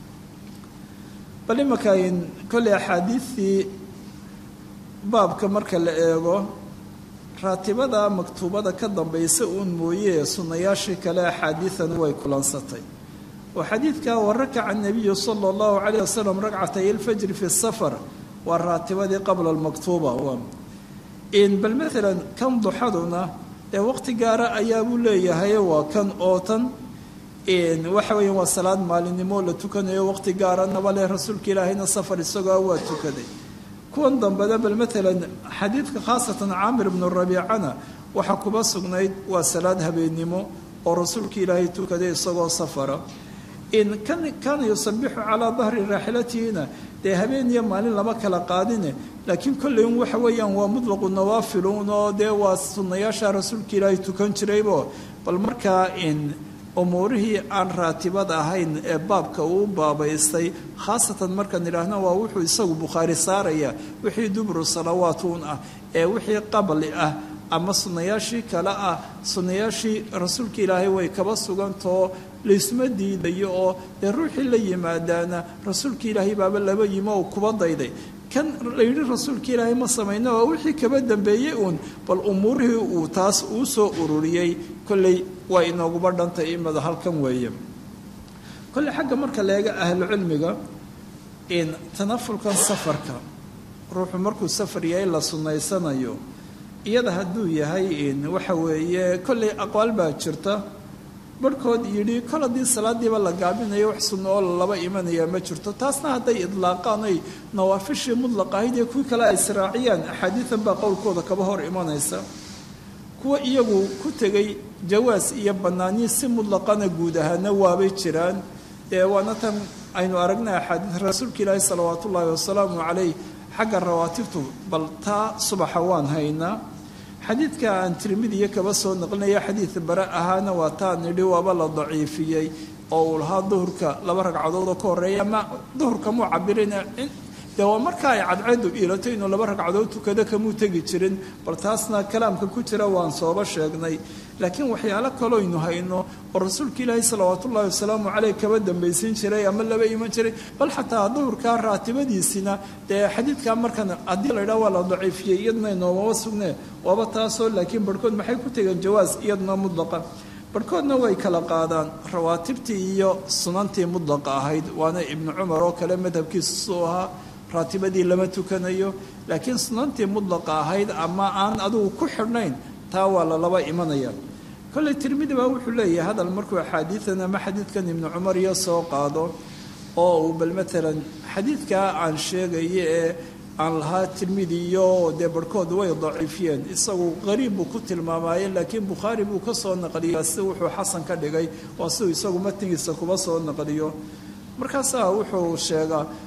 Speaker 2: bal imankan kolley axaadiidtii baabka marka la eego raatibada maktuubada ka dambaysa uun mooye sunnayaashii kale axaadiidani way kulansatay oo xadiidka warakaca الnabiyu salى اllahu عalيه waslm ragcatay اlfajri fi الsafar waa raatibadii qabla اlmaktuuba bal maala kan duxaduna dee waqti gaara ayaabuu leeyahay waa kan oo tan waxa weya waa salaad maalinimo la tukanayo waqti gaaranaba leh rasuulka ilaahayna safar isagoo waa tukaday kuwan dambena bal maalan xadiidka khaasatan caamir bnu rabiicana waxaa kuba sugnayd waa salaad habeennimo oo rasuulka ilaahay tukaday isagoo safara in kan kaana yusabixu calaa dahri raaxilatihina dee habeen iyo maalin lama kala qaadine laakiin kolley un waxa weeyaan waa mutlaqu nawaafiluun oo dee waa sunnayaasha rasuulka ilaahay tukan jiraybo bal markaa in umuurihii aan raatibad ahayn ee baabka uu baabaystay khaasatan markaan idhaahno waa wuxuu isagu bukhaari saaraya wixii dubru salawaatuun ah ee wixii qabli ah ama sunnayaashii kale ah sunnayaashii rasuulka ilaahay way kaba sugantao laysma diidayo oo dee ruuxii la yimaadaana rasuulka ilaahay baaba laba yimo oo kuba dayday kan la yidhi rasuulka ilaahay ma samayno waa wixii kaba dambeeyey uun bal umuurihii uu taas uu soo ururiyey kolley waa inooguba dhantay imada halkan weeye kolley xagga marka leega ahlucilmiga in tanafulkan safarka ruuxu markuu safar yahay la sunnaysanayo iyada hadduu yahay in waxa weeye kolley aqwaal baa jirta barhkood yidhi kol haddii salaadiiba la gaabinayo wax sunno oo laba imanaya ma jirto taasna hadday idlaaqaan ay nawaafishii mudlaq ahayd iyo kuwii kale ay israaciyaan axaadiidan baa qowlkooda kaba hor imanaysa kuwa iyagu ku tegay jawaas iyo bannaaniin si mudlaqana guud ahaana waabay jiraan ee waana tan aynu aragnay axaadiid rasuulka ilaahi salawaat ullaahi wasalaamu calayh xagga rawaatibtu bal taa subaxa waan haynaa xadiidka aan tirmidiya kaba soo naqlinaya xadiid bare ahaana waa taa nidhi waaba la daciifiyey oo uu lahaa duhurka laba ragcadood oo ka horreeya ama duhurka muu cabirina dee waa marka ay cadceedu iilato inuu laba ragcadood tukado kamuu tegi jirin bal taasna kalaamka ku jira waan sooba sheegnay laakiin waxyaalo kaloynu hayno oo rasuulka ilaahi salawaat ullahi wasalaamu caleyh kaba dambaysin jiray ama laba iman jiray bal xataa duhurkaa raatibadiisina dee xadiidkaa markan haddii la ydhaha waa la daciifiyey iyaduna inoomama sugne waaba taasoo laakiin barhkood maxay ku tegeen jawaas iyaduna mudlaqa barhkoodna way kala qaadaan rawaatibtii iyo sunantii mudlaqa ahayd waana ibnu cumar oo kale madhabkiisa suu ahaa raatibadii lama tukanayo laakiin sunantii mudlaqa ahayd ama aan adugu ku xidhnayn taa waa lalaba imanaya kolley tirmidi baa wuxuu leeyahay hadal markuu axaadiidan ama xadiidkan ibnu cumar iyo soo qaado oo uu bal maalan xadiidkaa aan sheegayo ee aan lahaa tirmidi iyo dee barhkood way daciifiyeen isagu qariib buu ku tilmaamaye laakiin bukhaari buu ka soo naqliya si wuxuu xasan ka dhigay waa siuu isagu matnigiisa kuba soo naqliyo markaasaa wuxuu sheegaa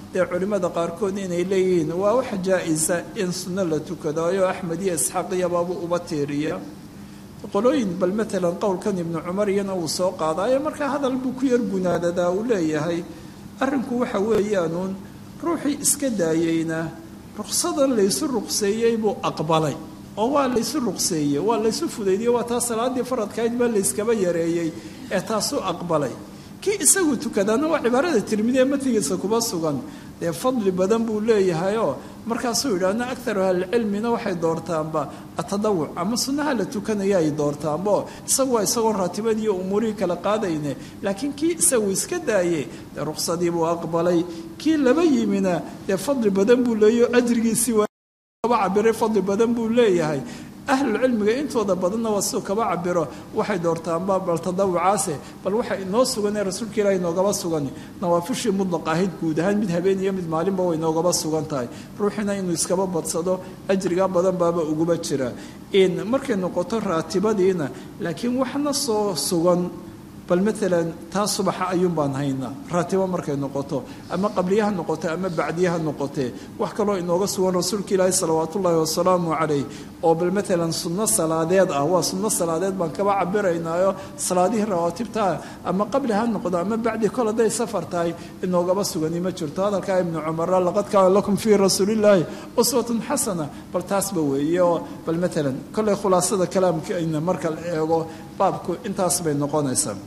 Speaker 2: dee culimmada qaarkood inay leeyihiin waa wax jaa-isa in sunno la tukadayo axmed iyo isxaaq iyababu uba tiiriya qolooyin bal matalan qowlkan ibnu cumar iyana uu soo qaadaayo markaa hadal buu ku yar gunaadadaa uu leeyahay arrinku waxa weeyaanuun ruuxii iska daayeyna ruqsadan laysu ruqseeyey buu aqbalay oo waa laysu ruqseeyey waa laysu fudaydiyey waa taa salaadii faradkayd baa layskaba yareeyey ee taasuu aqbalay kii isagu tukadaana waa cibaarada tirmidi ee matigiisa kuba sugan dee fadli badan buu leeyahayoo markaasuu yidhaahna akaru ahlicilmina waxay doortaanba atadawuc ama sunnaha la tukanaya ay doortaanba oo isagu waa isagoo raatibadiiyo umuurihii kala qaadayne laakiin kii isagu iska daayey dee ruqsadii buu aqbalay kii laba yimina dee fadli badan buu leeyaho ajrigiisii waa cabiray fadli badan buu leeyahay ahlulcilmiga intooda badanna waa siduu kaba cabiro waxay doortaanba bal tadawucaase bal waxa inoo sugan ee rasuulka ilaah inoogaba sugan nawaafishii mudlaq ahayd guud ahaan mid habeen iyo mid maalinba way inoogaba sugan tahay ruuxina inuu iskaba badsado ajriga badan baaba uguba jira in markay noqoto raatibadiina laakiin waxna soo sugan bal maalan taa subaxa ayuun baan haynaa raatibo markay noqoto ama qabliyaha noqoto ama bacdiyaha noqotee wax kaloo inooga sugan rasuulka ilaahi salawaatu ullaahi wasalaamu calayh oo bal maalan sunno salaadeed ah waa sunno salaadeed baan kaba cabiraynaayo salaadihii rawaatibtaa ama qabli ha noqdo ama bacdi kol hadday safar tahay inoogaba sugani ma jirto hadalkaa ibnu cumara laqad kaana lakum fii rasuulillaahi uswatun xasana bal taasba weeye oo bal maalan kolley khulaasada kalaamkeena marka la eego baabku intaas bay noqonaysaa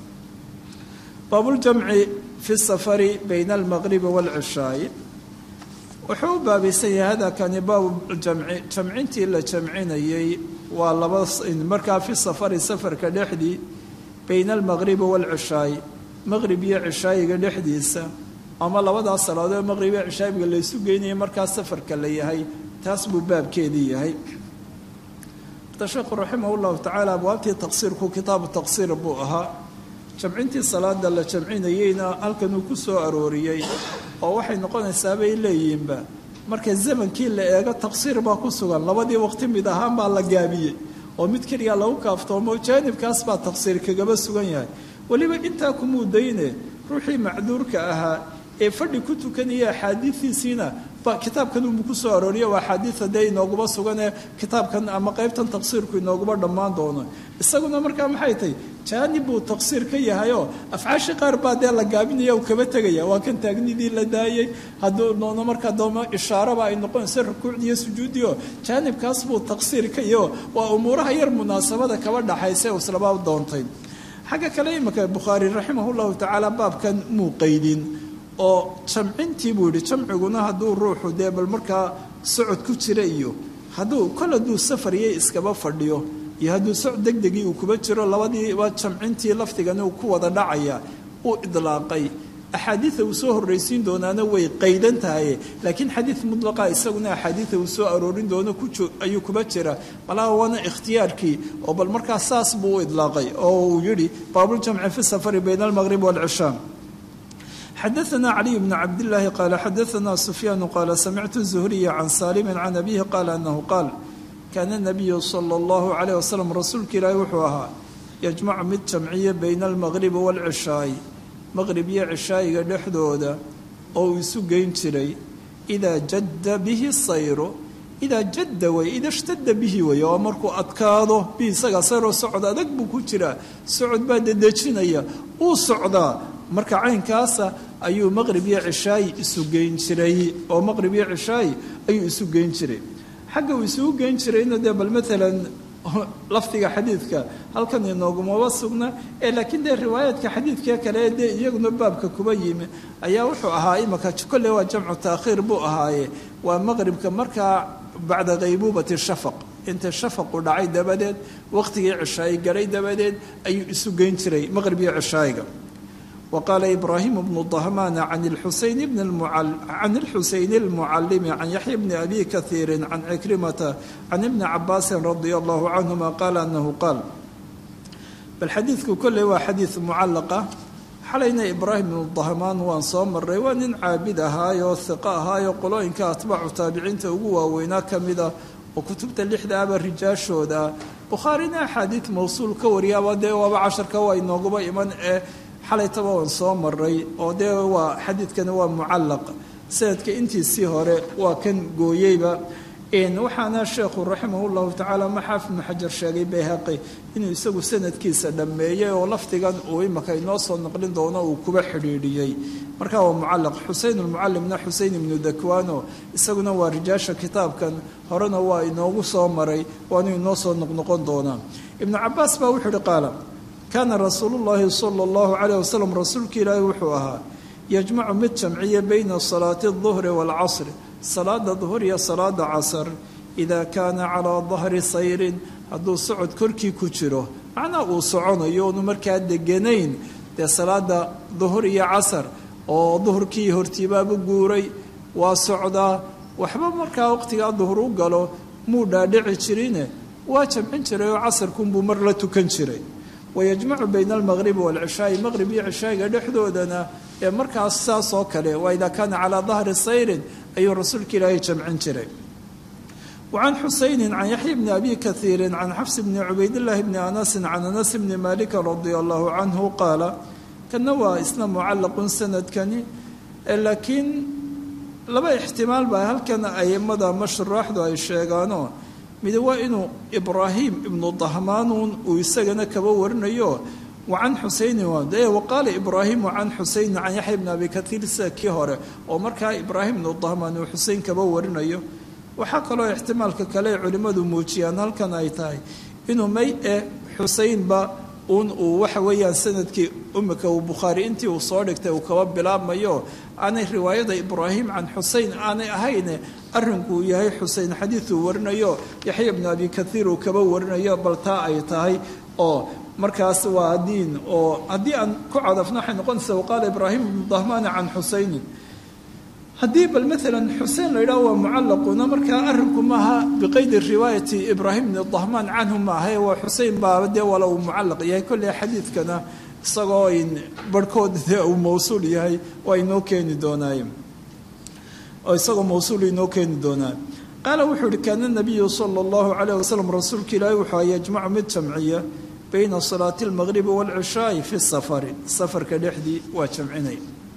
Speaker 2: baabuljamci fi safari bayna almaqribi waalcishaai wuxuu u baabaysan yahay hadakani baabuljamci jamcintii la jamcinayey waa laba markaa fi safari safarka dhexdii bayna almaqribi waalcishaai maqrib iyo cishaayiga dhexdiisa ama labadaas salaadood maqrib iyo cishaayiga laysu geynaya markaa safarka la yahay taas buu baabkeedii yahay sheekhu raximah llahu tacaala abwaabtii taqsiirku kitaabu taqsiir buu ahaa jamcintii salaada la jamcinayeyna halkan uu ku soo arooriyey oo waxay noqonaysaa bay leeyihiinba marka zamankii la eego taqsiir baa ku sugan labadii waqti mid ahaan baa la gaabiyey oo mid keliya lagu kaaftoomo jaanibkaas baa taqsiir kagaba sugan yahay weliba intaa kumuudayne ruuxii macduurka ahaa ee fadhi ku tukanaya axaadiidiisiina ba kitaabkan unbu ku soo arooriya waa axaadiida dee inooguba suganee kitaabkan ama qaybtan taqsiirku inooguba dhammaan doono isaguna markaa maxay tahy jaanib buu taqsiir ka yahayoo afcaashi qaar baa dee la gaabinaya u kaba tegaya waa kan taagnidii la daayey hadduu noono markaa dooma ishaaraba ay noqonayso rukuucdiiyo sujuudiio jaanibkaas buu taqsiir ka yaho waa umuuraha yar munaasabada kaba dhaxaysa islaba doontay xagga kale imika bukhaari raximah llahu tacaala baabkan muu qaydin oo jamcintii buu yidhi jamciguna hadduu ruuxu dee bal markaa socod ku jira iyo hadduu kol hadduu safariyay iskaba fadhiyo iyo hadduu socod degdegii uu kuba jiro labadiiba jamcintii lafdigani uu ku wada dhacaya uu idlaaqay axaadiida uu soo horraysiin doonaana way qaydan tahay laakiin xadiid mudlaqa isaguna axaadiida uu soo aroorin doono ayuu kuba jira malaha waana ikhtiyaarkii oo bal markaa saas buu u idlaaqay oo uu yidhi baabuljamci fi safari bayna almaqrib waalcishaa xadaثna caliي bn cabdالlahi qaala xadaثna sufyaan qaala samictu zuhriya can saalimi can abihi qaala anahu qaal kaana الnabiyu salى اllahu عalيه waslm rasuulka ilaahi wuxuu ahaa yajmacu mid jamciya bayna almaqribi wاlcishaai maqrib iyo cishaayiga dhexdooda oo uu isu geyn jiray idaa jadda bihi sayru idaa jadda way ida shtada bihi way oo markuu adkaado bi isagaa sayroo socod adag buu ku jiraa socod baa dedejinaya uu socdaa marka caynkaasa ayuu maqrib iyo cishaayi isu geyn jiray oo maqrib iyo cishaayi ayuu isu geyn jiray xagga uu isugu geyn jirayna dee bal maalan lafdiga xadiidka halkan inoogumaba sugna ee laakiin dee riwaayaadka xadiidka kale dee iyaguna baabka kuba yimi ayaa wuxuu ahaa imaka kolle waa jamcu taakhiir buu ahaaye waa maqribka markaa bacda kaybuubati shafaq inta shafaqu dhacay dabadeed waqtigii cishaayi galay dabadeed ayuu isu geyn jiray maqrib iyo cishaayiga وqال إبراهيم بن ضhمان عن الحuسين بن عن الحuسين المعلم عن يحيى بن أبي كثير عن عكرمة عن ابن عباس رضي الله عنهما قال أنه قال bal xadiidku kolley waa xadiid mucallaqa xalayna ibraahim ibnu dahmaan waan soo maray waa nin caabid ahaayoo hiqo ahaayoo qolooyinka atbaacu taabiciinta ugu waaweynaa ka mida oo kutubta lixda aba rijaashooda bukhaarina axaadiid mawsuul ka wariyaaba dee waaba casharka waa inooguba iman ee xalaytaba waan soo maray oo dee waa xadiidkani waa mucallaq sanadka intiisii hore waa kan gooyeyba waxaana sheekhu raximah llahu tacaala maxaafid ibnu xajar sheegay bayhaqi inuu isagu sanadkiisa dhammeeyey oo lafdigan uu imaka inoo soo naqlin doono uu kuba xidhiidhiyey markaa waa mucalaq xusein lmucalimna xusein ibnu dakwano isaguna waa rijaasha kitaabkan horena waa inoogu soo maray waanu inoo soo noqnoqon doonaa ibnu cabaas baa wuxuu ihi qaala kaana rasuulu llahi sala allahu calayh wasalam rasuulka ilaahi wuxuu ahaa yajmacu mid jamciya bayna salaati aduhri waalcasri salaada duhur iyo salaada casar idaa kaana calaa dahri sayrin hadduu socod korkii ku jiro macnaa uu soconayo oonu markaa deganayn dee salaada duhur iyo casar oo duhurkii hortiibaabu guuray waa socdaa waxba markaa waqtigaa duhur u galo muu dhaadhici jirine waa jamcin jiray oo casarkunbuu mar la tukan jiray wayajmacu bayna almaqribi waalcishaai maqrib iyo cishaa'iga dhexdoodana ee markaas saas oo kale waa idaa kaana calaa dahri sayrin ayuu rasuulka ilaahay jamcin jiray wacan xusaynin can yaxya bni abi kaiirin can xafs bni cubaydillaahi bni anasin can anas bni maalika radia allahu canhu qaala kana waa isna mucallaqun sanadkani laakiin laba ixtimaal baa halkan aimada mashuraaxdu ay sheegaano mid waa inuu ibraahim ibnu dahmaanuun uu isagana kaba warinayo wacan xusaynin waqaala ibraahimu can xusaynin can yaxya bni abi kaiir sida kii hore oo markaa ibraahim ibnu dahmaan uu xuseyn kaba warinayo waxaa kaloo ixtimaalka kale ay culimmadu muujiyaan halkan ay tahay inuu may e xuseynba un uu waxa weeyaan sanadkii umika uu bukhaari intii uu soo dhigtay uu kaba bilaabmayo aanay riwaayada ibraahim can xuseyn aanay ahayne arrinkuu yahay xuseyn xadiiduu warinayo yaxya bni abi kaiir uu kaba warinayo bal taa ay tahay oo markaas waa diin oo haddii aan ku cadafno waxay noqonaysaa waqaala ibraahim ibnu dahmaani can xusaynin haddii bal maalan xusein la yidhaho waa mucallaquna markaa arrinku maaha biqaydi riwaayati ibraahim ibni dahmaan canhu maahae waa xusein baaba dee wala uu mucallaq yahay kolley xadiidkana isagoo barhkood dee uu mawsuul yahay waa inoo keeni doonaaye oo isagoo mawsuul inoo keeni doonaaye qaala wuxuu yihi kaana nabiyu sala allahu calayh wasalam rasuulka ilaahi wuxuu yajmacu mid jamciya bayna salaati almaqribi waalcishaai fi safari safarka dhexdii waa jamcinay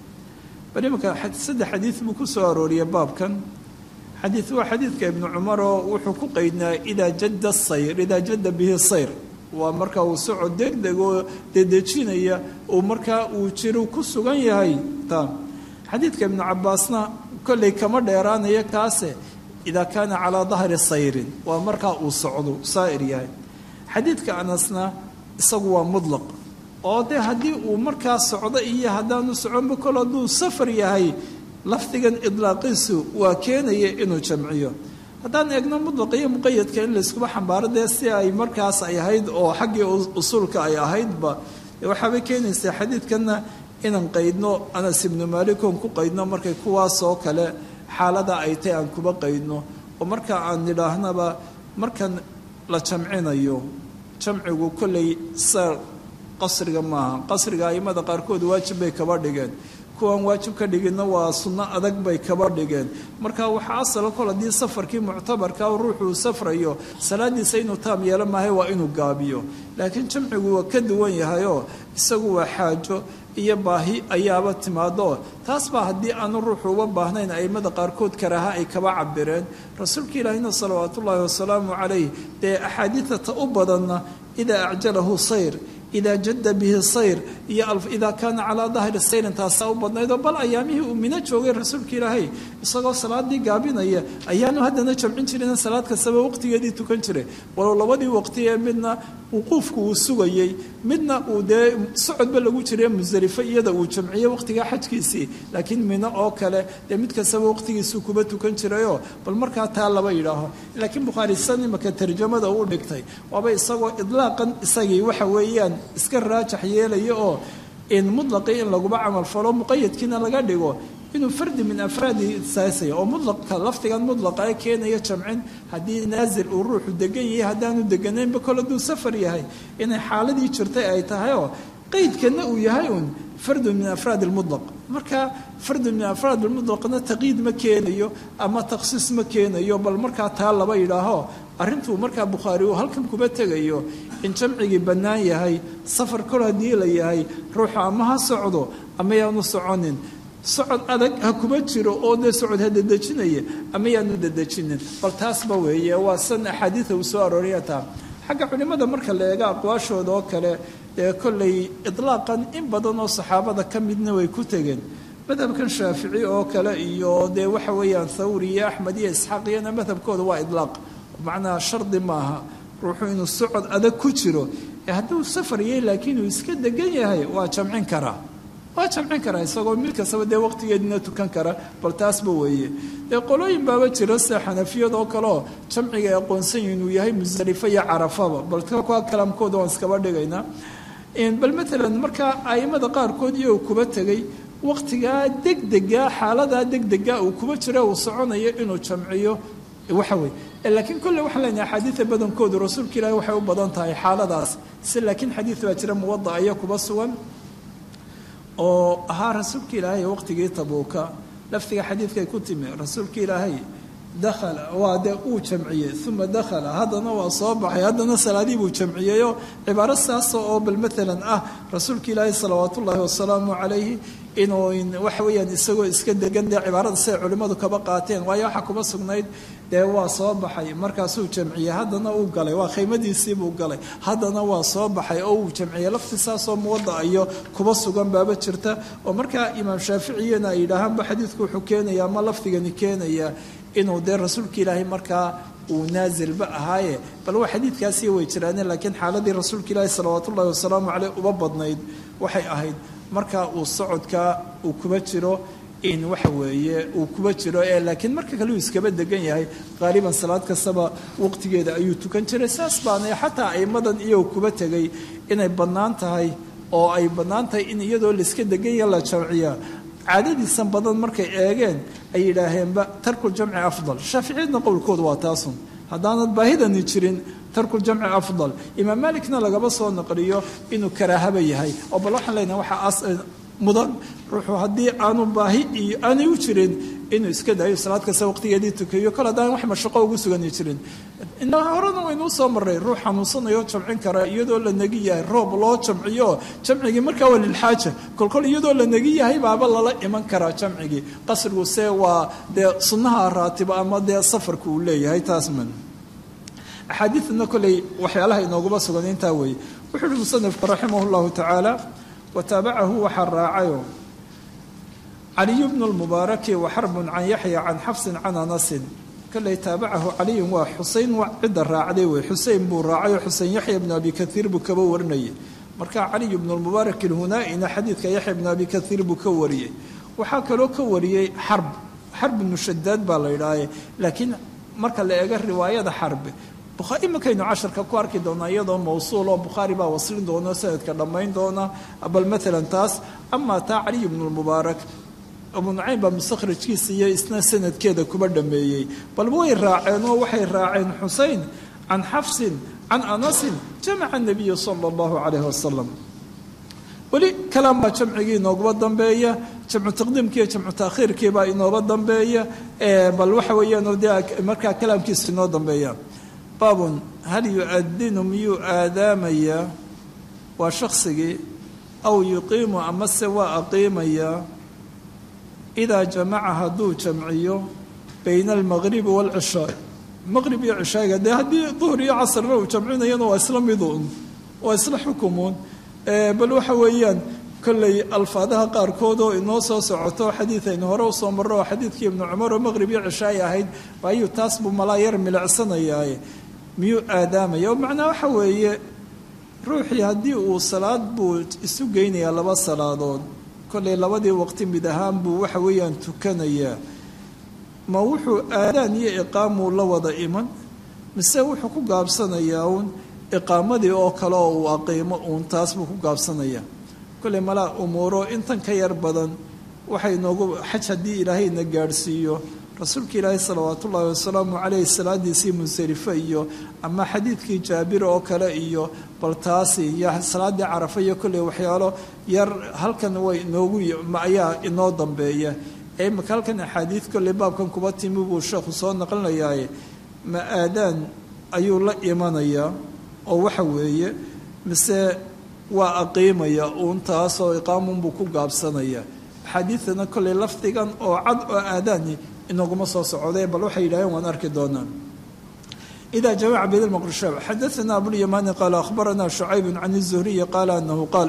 Speaker 2: bal imanka saddex xadiid buu ku soo arooriyey baabkan xadiid waa xadiidka ibnu cumaroo wuxuu ku qaydnaa idaa jadda sayr idaa jadda bihi sayr waa markaa uu socod degdeg oo dedejinaya uu markaa uu jiru ku sugan yahay ta xadiidka ibnu cabaasna kolley kama dheeraanaya kaase idaa kaana calaa dahri sayrin waa markaa uu socdo saa'ir yahay xadiidka anasna isagu waa mudlaq oo dee haddii uu markaa socdo iyo haddaanu soconba kol hadduu safar yahay lafdigan idlaaqiisu waa keenaya inuu jamciyo haddaan eegno mudlaqa iyo muqayadka in layskuba xambaaro dee si ay markaas ay ahayd oo xaggii usuulka ay ahaydba waxaabay keenaysaa xadiidkanna inaan qaydno anas ibnu maalikoon ku qaydno markay kuwaasoo kale xaalada ay tahy aan kuba qaydno oo marka aan nidhaahnaba markan la jamcinayo jamcigu kolley sa qasriga maaha qasriga aimada qaarkood waajib bay kaba dhigeen kuwaan waajib ka dhiginna waa sunno adag bay kaba dhigeen marka waxaa asala kol haddii safarkii muctabarka ruuxuu safrayo salaadiisa inuu taam yeelo maahay waa inuu gaabiyo laakiin jamcigu waa ka duwan yahayoo isagu waa xaajo iyo baahi ayaaba timaado taas baa haddii aanu ruuxu uba baahnayn aimada qaarkood karaaha ay kaba cabireen rasuulka ilaahina salawaat ullaahi wasalaamu calayh dee axaadiidata u badanna idaa acjalahu sayr idaa jadda bihi sayr iyo idaa kaana calaa dahri sayrin taasaa u badnaydoo bal ayaamihii uu mino joogay rasuulka ilaahay isagoo salaadii gaabinaya ayaanu haddana jamcin jirin salaad kastaba waqtigeedii tukan jiray walow labadii waqti ee midna wuquufku uu sugayey midna uu dee socodba lagu jiray musdelifo iyada uu jamciyey waqtigaa xajkiisii laakiin mino oo kale dee mid kastaba waqtigiisuu kuba tukan jirayoo bal markaa taa laba yidhaaho laakiin bukhaari san imaka tarjamada uu dhigtay waaba isagoo idlaaqan isagii waxa weeyaan iska raajax yeelaya oo in mutlaqii in laguba camal falo muqayadkiina laga dhigo inuu fardi min afraadi saasaya oo mudlaqa lafdigan mudlaqa ee keenaya jamcin haddii naasil uu ruuxu degan yahay haddaanu deganaynba kol hadduu safar yahay inay xaaladii jirtay ay tahay oo qaydkana uu yahay uun fardu min afraad lmudlaq marka fardu min afraad lmudlaqna taqyiid ma keenayo ama takhsiis ma keenayo bal markaa taa laba yidhaaho arrintuu markaa bukhaari uu halkan kuba tegayo in jamcigii bannaan yahay safar kol haddii la yahay ruuxu ama ha socdo ama yaanu soconin socod adag ha kuma jiro oo dee socod ha dedejinaya ama yaanu dedejinin bal taasba weeye waa san axaadiida uu soo arooriya taa xagga culimmada marka la eego aqwaashooda oo kale dee kollay idlaaqan in badan oo saxaabada ka midna way ku tegeen madhabkan shaafici oo kale iyo dee waxa weeyaan thawri iyo axmed iyo isxaaq iyana madhabkooda waa idlaaq macnaha shardi maaha ruuxu inuu socod adag ku jiro ee hadduu safar yahay laakiin uu iska degan yahay waa jamcin karaa waa jamcin karaa isagoo mid kastaba dee waqtigeedina tukan kara bal taasba weeye dee qolooyin baaba jira sida xanafiyada oo kaleoo jamciga ay aqoonsan yihin inuu yahay musdalifo iyo carafaba bal kuwa kalaamkooda waan iskaba dhigaynaa bal matalan markaa aimada qaarkood iyo kuba tegay waqtigaa degdega xaaladaa degdega uu kuba jira uu soconayo inuu jamciyo waxa weye laakiin kolle waxaan leenahay axaadiida badankoodu rasuulka ilaahi waxay u badan tahay xaaladaas si laakiin xadiid baa jira muwada aya kuba sugan oo ahaa rasuulka ilaahay waqtigii tabuuka laftiga xadiidkay ku timi rasuulka ilaahay dakhala waa dee uu jamciyey uma dakhala haddana waa soo baxay haddana salaadii buu jamciyeyoo cibaaro saasa oo bal maalan ah rasuulka ilaahay salawaat ullaahi wasalaamu calayhi inuu waxa weeyaan isagoo iska degan dee cibaarada siday culimmadu kaba qaateen waayo waxaa kuba sugnayd dee waa soo baxay markaasuu jamciyey haddana uu galay waa khaymadiisiibuu galay haddana waa soo baxay oo uu jamciyey lafti saasoo muwada iyo kuba sugan baaba jirta oo markaa imaam shaaficiyana ay yidhaahaanba xadiidku wuxuu keenaya ama lafdigani keenaya inuu dee rasuulka ilaahay markaa uu naasilba ahaaye bal waa xadiidkaasi way jiraaneen laakiin xaaladii rasuulka ilaahi salawaat ullahi wasalaamu caleyh uba badnayd waxay ahayd marka uu socodka uu kuba jiro in waxa weeye uu kuba jiro ee laakiin marka kale uu iskaba degan yahay qaaliban salaad kastaba waqtigeeda ayuu tukan jiray saas baana xataa aimadan iyagoo kuba tegay inay bannaan tahay oo ay bannaan tahay in iyadoo laiska degan yaha la jamciya caadadiisan badan markay eegeen ay yidhaaheenba tarkuljamci afdal shaaficiyadna qowlkooda waa taasun haddaanad baahidani jirin tarkuljamci afdal imaam maalikna lagaba soo naqliyo inuu karaahaba yahay oo bal waxaan leenahay waxaa mudan ruuxuu haddii aanu baahi iyo aanay u jirin inuu iska daayo salaad kasta waqtigeedii tukayo kol haddaan wax mashaqo ugu sugani jirin horena waynuu soo maray ruux xanuunsanayoo jamcin kara iyadoo la negi yahay roob loo jamciyo jamcigii markaa waa lilxaaja kolkol iyadoo la negi yahay baaba lala iman karaa jamcigii qasrigu se waa dee sunnaha raatiba ama dee safarka uu leeyahay taasman axaadiidna koley waxyaalaha inooguma sugan intaa weeye wuxuu uhi musanifku raximah llahu tacaala wataabacahu waxaa raacayo caliyu bnu lmubaaraki wa xarbun can yaxya can xafsin can anasin koley taabacahu caliyun waa xusein cidda raacday wey xusein buu raacay oo xusein yaxya bnu abi kaiir buu kaba warinayay marka caliyu bnu lmubaarak ilhunaa-ina xadiidka yaxya bnu abi kaiir buu ka wariyey waxaa kaloo ka wariyey xarb xarb ibnu shadaad baa la yidhaahe laakiin marka la eego riwaayada xarbe imakaynu casharka ku arki doonaa iyadoo mawsuul oo bukhaari baa waslin doona sanadka dhammayn doona bal maalan taas amaa taa caliy bnu lmubaarak abu nucaym baa mustakhrajkiisa iyo isna sanadkeeda kuba dhameeyey bal way raaceen oo waxay raaceen xusein can xafsin can anasin jamaca nabiyu sala allahu calayhi wasalam weli kalaam baa jamcigii inoogaba dambeeya jamcu taqdiimkiiyo jamcu taakhiirkiibaa inooba dambeeya bal waxa weeyaan dee markaa kalaamkiisa inoo dambeeya baabun hal yu-adinu miyuu aadaamayaa waa shaksigii aw yuqiimu amase waa aqiimayaa idaa jamaca hadduu jamciyo bayna almaqribi waalcishaa maqrib iyo cishaaga dee haddii duhur iyo casrna uu jamcinayana waa isla miduun waa isla xukumuun bal waxa weeyaan kolley alfaadaha qaarkood oo inoo soo socoto xadiid aynu hore usoo marro oo xadiidkii ibnu cumar oo maqrib iyo cishaay ahayd ayuu taas buu malaa yar milicsanayaaye miyuu aadaamaya oo macnaa waxa weeye ruuxii haddii uu salaad buu isu geynayaa laba salaadood kolley labadii waqti mid ahaan buu waxa weeyaan tukanayaa ma wuxuu aadaan iyo iqaamuu la wada iman mise wuxuu ku gaabsanayaa uun iqaamadii oo kale oo uu aqiimo uun taas buu ku gaabsanayaa kolley malaa umuuro intan ka yar badan waxay noogu xaj haddii ilaahayna gaadhsiiyo rasuulka ilaahi salawaat ullaahi wasalaamu caleyh salaadiisii munsarife iyo ama xadiidkii jaabir oo kale iyo bal taasi iyo salaadii carafa iyo kolley waxyaalo yar halkan way inoogu ayaa inoo dambeeya ee imaka halkan axaadiid kolley baabkan kuba timi buu sheekhu soo naqlinayaaye ma aadaan ayuu la imanayaa oo waxa weeye mise waa aqiimaya uun taasoo iqaamunbuu ku gaabsanaya axaadiidana kolley lafdigan oo cad oo aadaani inaguma soo socday bal waxay yidhaaheen waan arki doonaa إذا جمع بين المقرشاب حدثنا أبو اليمان قال أخبرنا شعيب عن الزهري قال أنه قال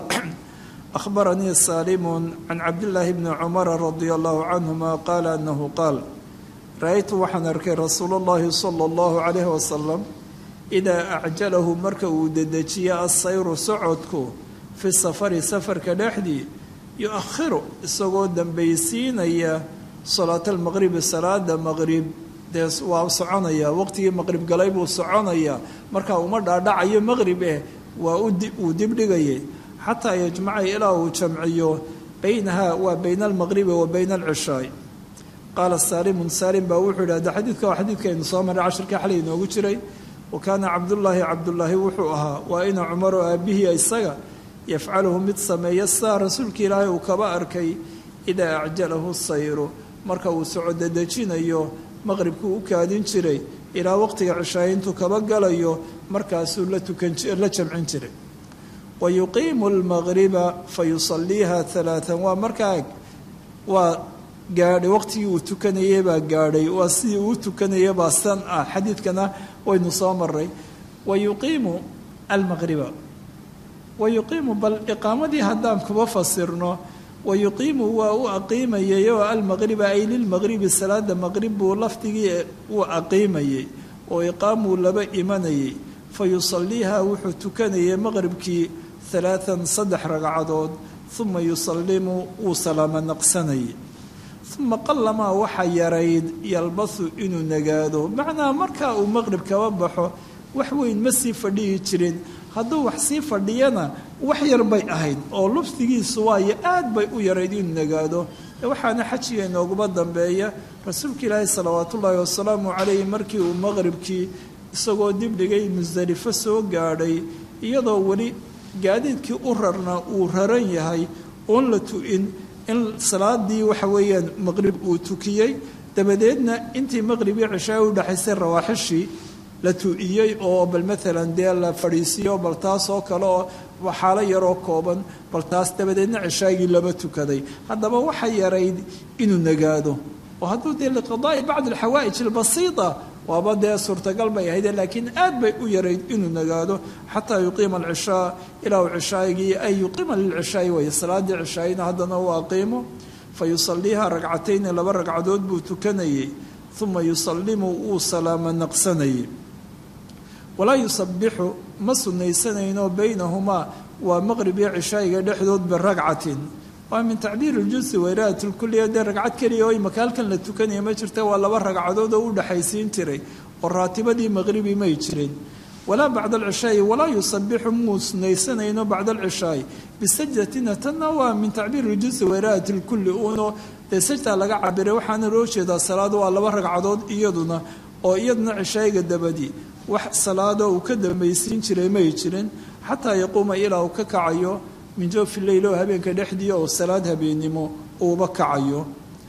Speaker 2: أخبرني سالم عن عبد الله بن عمر رضي الله عنهما قال أنه قال رأيت وحن أركي رسول الله صلى الله عليه وسلم إذا أعجله مركو ددجيا السير سعودك في السفر سفر كدحدي يؤخر السقود دنبيسين هي صلاة المغرب صلاة المغرب dee waa soconaya waqtigii maqrib galay buu soconaya marka uma dhaadhacayo maqrib eh waa uu dibdhigayay xataa yajmaca ilaa uu jamciyo baynaha waa bayna almaqribi wa bayna alcishaay qaala saalimun saalim baa wuxuu yidhi hadda xadiidka waa xadiidkaynu soo maray cashirkii xalay inoogu jiray wa kaana cabdullaahi cabdullaahi wuxuu ahaa waa ina cumaro aabihii isaga yafcaluhu mid sameeya sidaa rasuulka ilaahay uu kaba arkay idaa acjalahu sayru marka uu socodadejinayo maqribkuu u kaadin jiray ilaa waqtiga cishaayintu kaba galayo markaasuu la tukanla jamcin jiray wa yuqiimu lmaqriba fa yusaliiha alaaan waa markaa waa gaadhay waqtigii uu tukanayey baa gaadhay waa sidii uu tukanaya baa san ah xadiidkana waynu soo maray wa yuqiimu almaqriba wa yuqiimu bal iqaamadii haddaan kuba fasirno wayuqiimu waa u aqiimayay oo almaqriba ay lilmaqribi salaada maqrib buu lafdigii u aqiimayay oo iqaamuu laba imanayay fa yusaliiha wuxuu tukanayay maqribkii alaaan saddex ragcadood uma yusalimu wuu salaamo naqsanayay uma qalamaa waxa yarayd yalbasu inuu nagaado macnaa markaa uu maqrib kaba baxo wax weyn ma sii fadhihi jirin hadduu wax sii fadhiyana wax yar bay ahayd oo lubsigiisu waayo aad bay u yarayd inuu nagaado waxaana xajiga inooguma dambeeya rasuulka ilaahi salawaatu ullaahi wasalaamu calayhi markii uu maqribkii isagoo dibdhigay musdelifo soo gaadhay iyadoo weli gaadiidkii u rarna uu raran yahay oon la tu-in in salaadii waxa weeyaan maqrib uu tukiyey dabadeedna intii maqribii cishaa u dhexaysay rawaaxishii la tu-iyey oo bal maalan dee la fadhiisiiyo bal taas oo kale oo xaalo yaroo kooban bal taas dabadeedna cishaagii lama tukaday haddaba waxa yarayd inuu nagaado oo hadduu dee liqadaa'i bacdi alxawaa'ij albasiita waaba dee suurtagal bay ahayde laakiin aad bay u yarayd inuu nagaado xataa yuqiima alcishaa ilaa uu cishaagii ay yuqiima lilcishaa'i way salaadii cishaayina haddana uu aqiimo fa yusaliiha ragcatayni laba ragcadood buu tukanayey uma yusalimu wuu salaamo naqsanayay walaa yusabixu ma sunaysanayno baynahumaa waa maqrib iyo cishaa'iga dhexdood biragcatin waa min tacbiir iljusi wayraat lkuliya dee ragcad keliya oo imaka halkan la tukanaya ma jirta waa laba ragcadood oo u dhexaysiin jiray oo raatibadii maqribi may jirin walaa bacda alcishaa'i walaa yusabixu muu sunaysanayno bacda alcishaa'i bisajdatina tanna waa min tacbiir iljusi wayraat lkulli uno dee sajdaa laga cabiray waxaana loo jeedaa salaad waa laba ragcadood iyaduna oo iyaduna cishaa'iga dabadii wax salaado uu ka dambaysiin jiray may jirin xataa yaquuma ilaa uu ka kacayo min joofi leyl oo habeenka dhexdii oo salaad habeennimo uuba kacayo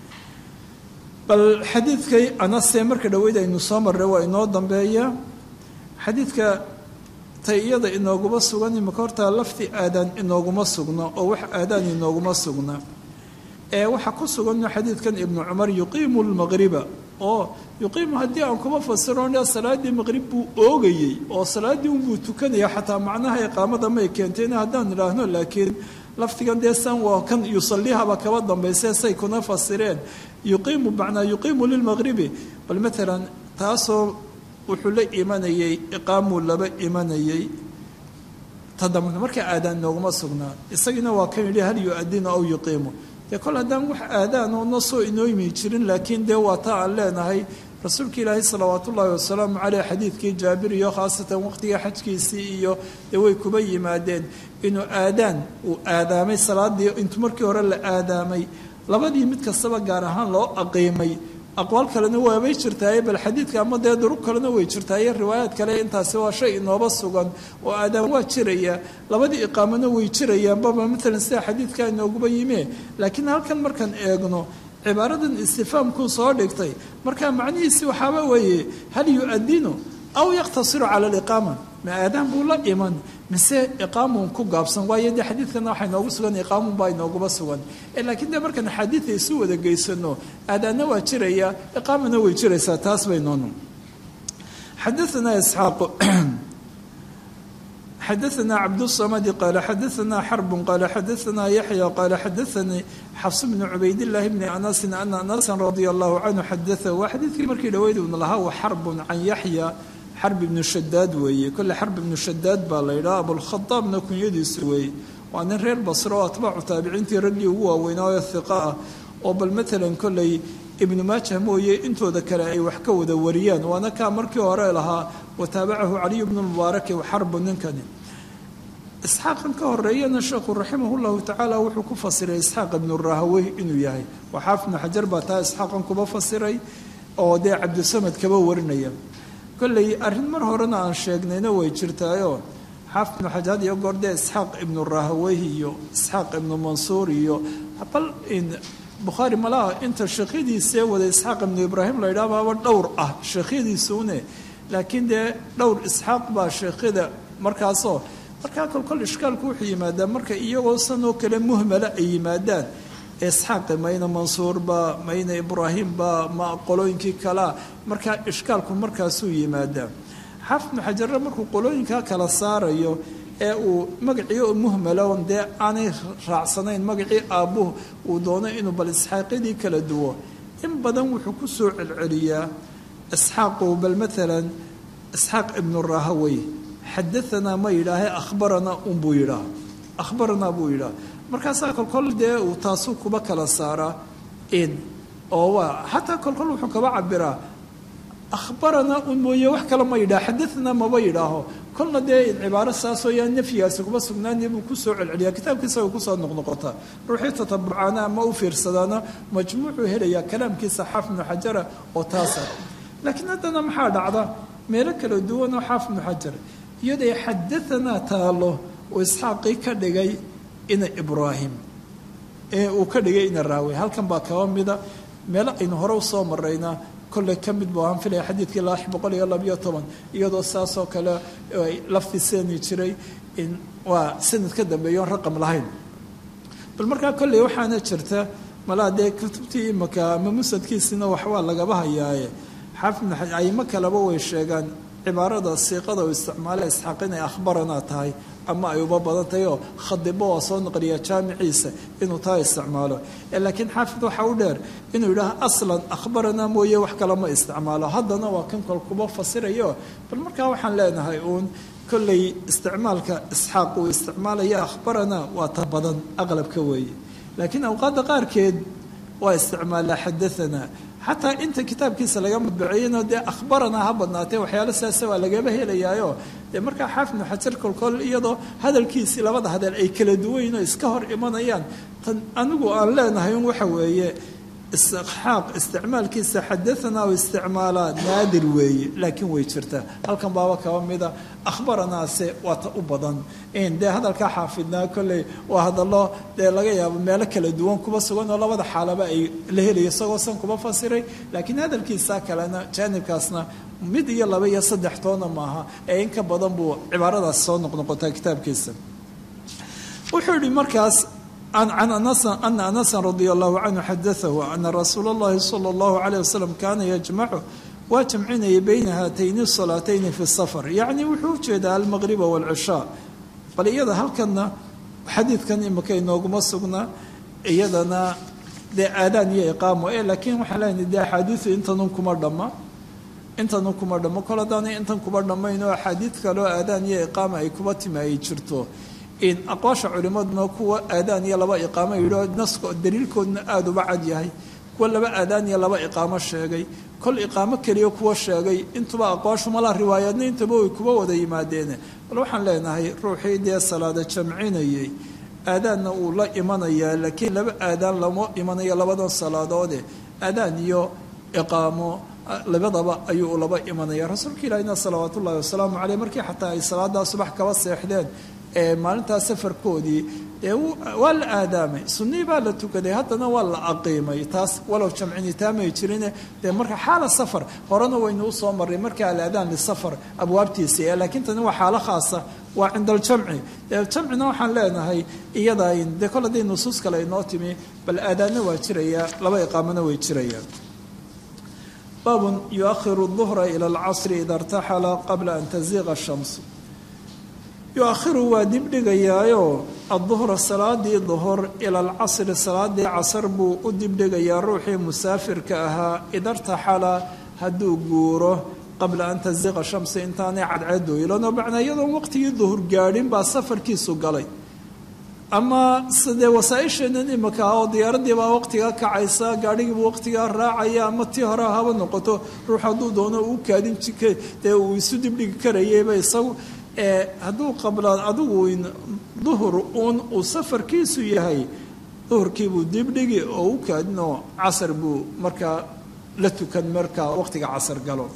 Speaker 2: bal xadiidkay anase marka dhaweyd aynu soo marray waa inoo dambeeya xadiidka tay iyada inooguma sugan imika hortaa lafti aadaan inooguma sugno oo wax aadaan inooguma sugna ee waxaa ku sugan xadiidkan ibnu cumar yuqiimu lmaqriba oo yuqiimu haddii aan kuma fasirona salaaddii maqrib buu oogayey oo salaaddii unbuu tukanaya xataa macnaha iqaamada may keentayna haddaan idhaahno laakiin laftigan dee san waa kan yusalihaba kaba dambayse say kuna fasireen yuqiimu macnaa yuqiimu lilmaqribi bal maalan taasoo wuxuu la imanayey iqaamuu laba imanayey tadamna marka aadaan nooguma sugnaa isagiina waa kan yidhi hal yu-adinu aw yuqiimu dee kol haddaan wax aadaan oo na soo inooymi jirin laakiin dee waa taa aan leenahay rasuulka ilaahi salawaat ullaahi wasalaamu caleyh xadiidkii jaabir iyo khaasatan waqtiga xajkiisii iyo dee way kuba yimaadeen inuu aadaan uu aadaamay salaadii intuu markii hore la aadaamay labadii mid kastaba gaar ahaan loo aqiimay aqwaal kalena waabay jirtaaye bal xadiidka ama dee durug kalena way jirtaaye riwaayaad kale intaasi waa shay inooba sugan oo aadaan waa jiraya labadii iqaamona way jirayaanbaba maalan sida xadiidka inooguba yime laakiin halkan markaan eegno cibaaradan istifaamkuu soo dhigtay markaa macnihiisi waxaaba weeye hal yu-adinu aw yaqtasiru cala aliqaama ma aadaan buu la iman mise iqaamun ku gaabsan waayo dee xadiidkana waxaa inoogu sugan iqaamun baa inooguba sugan laakiin dee markaan axaadiida isu wada geysano aadaanna waa jiraya iqaamana way jiraysaa taas baynoonu xadaana isxaaq xadaana cabdالصamadi qaala xadaana xarbu qaala xadaana yaxya qaala xadaanii xafs bni cubaydillahi bni anasin ana anasan radia allahu canhu xadaahu waa xadiidkii markii dhaweyd una lahaa wa xarbun can yaxya xarb ibnu shadaad weeye kolle xarb ibnu shadaad baa la yidhaha abulkhadaabna kunyadiisu weeye waa nin reer basro oo atbaacu taabiciintii raggii ugu waaweynaayo hiqa ah oo bal matalan kolley ibnu maajah mooye intooda kale ay wax ka wada wariyaan waana kaa markii hore lahaa wataabacahu caliyu bnu mubaaraki xarbu ninkani isxaaqan ka horeeyana sheekhu raximah llahu tacaala wuxuu ku fasiray isxaaq ibnu rahawey inuu yahay waxaaf ibnu xajar baa taa isxaaqan kuba fasiray oo dee cabdisamad kaba warinaya kolley arrin mar horena aan sheegnayna way jirtaayoo xaafid ibnu xajar iyo goor dee isxaaq ibnu rahawey iyo isxaaq ibnu mansuur iyo bal bukhaari malaha inta sheekhyadiisee wada isxaaq ibnu ibraahim la yidhaha baaba dhowr ah sheekhyadiisuune laakiin dee dhowr isxaaq baa sheekhyada markaasoo markaa kolkol ishkaalku wuxuu yimaadaa marka iyagoo sanoo kale muhmala ay yimaadaan isxaaqi mayna mansuurba mayna ibraahimba ma qolooyinkii kalea markaa ishkaalku markaasuu yimaadaa xaafid ibnu xajarre markuu qolooyinkaa kala saarayo ee uu magacii oo muhmaloon dee aanay raacsanayn magacii aabbuhu uu doono inuu bal isxaaqyadii kala duwo in badan wuxuu ku soo celceliyaa isxaaqu bal maalan isxaaq ibnu rahawey xadaanaa ma yidhaahe akhbaranaa unbuu yidhaah akhbaranaa buu yidhaah markaasaa kolkol dee uu taasuu kuba kala saaraa in oo waa xataa kolkol wuxuu kaba cabiraa akhbaranaa un mooye wax kale ma yidhaha xadaanaa maba yidhaaho kolna dee cibaaro saasoo yaa nafyigaasi kuma sugnaani buu kusoo celceliyaa kitaabkiisa way kusoo noqnoqotaa ruuxii tatabucaana ama u fiirsadaana majmuucuu helayaa kalaamkiisa xaaf ibnu xajara oo taasa laakiin haddana maxaa dhacda meelo kala duwanoo xaaf ibnu xajar iyaday xadaanaa taalo uu isxaaqii ka dhigay ina ibraahim ee uu ka dhigay ina raawi halkan baa kaba mida meelo aynu hore usoo maraynaa kolley ka mid bu aan filaya xadiidkii lix boqol iyo labayo toban iyadoo saasoo kale ay lafti seeni jiray in waa sanad ka dambeeya oon raqam lahayn bal markaa kolley waxaana jirta malaa dee kutubtii imaka ama musadkiisina waxbaa lagaba hayaaye xaafid aymo kaleba way sheegaan cibaarada siiqada uu isticmaala isxaaq inay akhbaranaa tahay ama ay uba badan tahay oo khadibo waa soo naqliya jaamiciisa inuu taa isticmaalo laakiin xaafid waxaa u dheer inuu yidhaaha aslan akhbaranaa mooye wax kale ma isticmaalo haddana waa kan kol kuba fasirayo bal markaa waxaan leenahay uun kolley isticmaalka isxaaq uu isticmaalaya akhbaranaa waa ta badan aqlabka weeye laakiin awqaadda qaarkeed waa isticmaalaa xadaanaa xataa inta kitaabkiisa laga madbaceeyana dee akhbaranaa ha badnaatee waxyaalo saasa waa lagaba helayaayo dee markaa xaafid ibnu xajar kolkol iyadoo hadalkiisii labada hadal ay kala duwayn oo iska hor imanayaan tan anigu aan leenahay un waxa weeye isxaaq isticmaalkiisa xadaanaa u isticmaalaa naadir weeye laakiin way jirtaa halkan baaba kaba mida akhbaranaase waa ta u badan dee hadalkaa xaafidnaa kolley waa hadallo dee laga yaabo meelo kala duwan kuba sugan oo labada xaalaba ay la helayo isagoo san kuba fasiray laakiin hadalkiisa kalena jaanibkaasna mid iyo laba iyo saddex toona maaha ee in ka badan buu cibaaradaas soo noqnoqotaa kitaabkiisa wuxuu yihi markaas can anasan ana anasan radia allahu canhu xadaahu ana rasuula اllahi salى اllahu alayh wasalam kaana yajmacu waa jamcinaya bayna haatayni salaatayni fi safar yacni wuxuu ujeedaa almaqriba wاlcishaa bal iyada halkanna xadiidkan imika inooguma sugna iyadana dee aadaan iyo iqaamo e laakiin waxaan leenahay dee axaadiidu intanun kuma dhamma intanun kuma dhammo kol haddaanay intan kuba dhammayn oo axaadiid kaleo aadaan iyo iqaama ay kuba timi ay jirto in aqwaasha culimaduna kuwa aadaan iyo laba iqaamo yidhio naska daliilkooduna aada uba cad yahay kuwa laba aadaan iyo laba iqaamo sheegay kol iqaamo keliya kuwa sheegay intuba aqwaashu malaa riwaayadna intaba way kuba wada yimaadeene bal waxaan leenahay ruuxii dee salaada jamcinayay aadaanna uu la imanayaa laakiin laba aadaan lama imanayo labadan salaadoode aadaan iyo iqaamo labadaba ayuu laba imanaya rasuulka ilaahina salawaat ullahi wasalaamu caleyh markii xataa ay salaadaa subax kaba seexdeen ee maalintaa safarkoodii dee waa la aadaamay sunnii baa la tukaday haddana waa la aqiimay taas walow jamcinitaamay jirine dee marka xaala safar horena waynu usoo marray marka alaadaan lisafar abwaabtiisa ee laakiin tani waa xaalo khaasa waa cinda aljamci dee jamcina waxaan leenahay iyada dee kol hadday nusuus kale inoo timi bal aadaanna waa jiraya laba iqaamona way jirayaan baabun yuakhiru duhra ila alcasri ida irtaxala qabla an taziiqa ashamsu yu-akhiru waa dibdhigayaayo adduhra salaadii duhur ila alcasri salaadii casar buu u dibdhigayaa ruuxii musaafirka ahaa idartaxala hadduu guuro qabla an taziiqa shamsi intaanay cadceedu ilanoo macnaa iyadoon waqtigii duhur gaadhin baa safarkiisu galay ama sidee wasaaisheenan imika ah oo diyaaradii baa waqtigaa kacaysa gaadhigiibu waqtigaa raacaya ama tii hore haba noqoto ruux hadduu doono uu kaadin dee uu isu dibdhigi karayayba isagu hadduu qabla adigu duhur uun uu safarkiisu yahay duhurkiibuu dibdhigi oo u kaadinoo casar buu markaa la tukan markaa waqtiga casar galo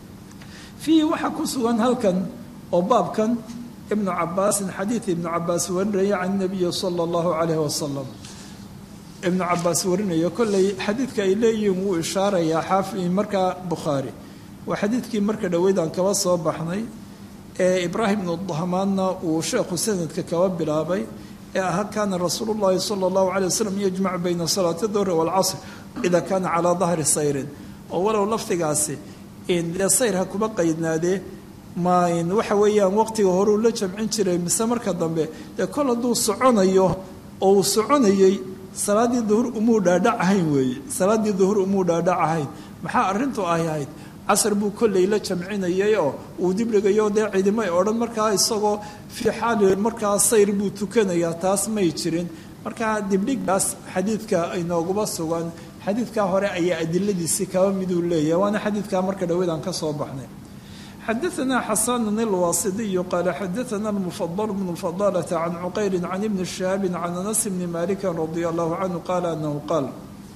Speaker 2: fiihi waxaa ku sugan halkan oo baabkan ibnu cabaasin xadiid ibnu cabaas warinaya can nabiyi sala allahu calayhi wasalam ibnu cabaas warinayo kolley xadiidka ay leeyihiin wuu ishaarayaa xaafi markaa bukhaari waa xadiidkii marka dhoweydaan kaba soo baxnay ee ibraahim ibnu dahmaanna uu sheekhu sanadka kaba bilaabay ee ahaa kaana rasuulu llahi sala allahu calay wasalam yajmacu bayna salaati duhri waalcasr ida kaana calaa dahri sayrin oo walow lafdigaasi dee sayr ha kuma qaydnaadee ma waxa weeyaan waqtiga horeu la jamcin jiray mise marka dambe dee kol hadduu soconayo oo uu soconayey salaaddii duhur umuu dhaadhac ahayn weeye salaaddii duhur umuu dhaadhac ahayn maxaa arrintu ay ahayd casar buu kolley la jamcinayay oo uu dibdhigayo dee cidimay odhan markaa isagoo fii xaali markaa sayr buu tukanayaa taas may jirin markaa dibdhigaas xadiidka inooguma sugan xadiidkaa hore ayaa adiladiisii kaba miduu leeyahay waana xadiidkaa marka dhaweydaan ka soo baxnay xadaثna xasan الwasidiyu qaala xadaثna الmfadل bn fadalة can cuqayri can ibni shihaabi can anas bni maliki radi allahu canhu qaala anahu qaal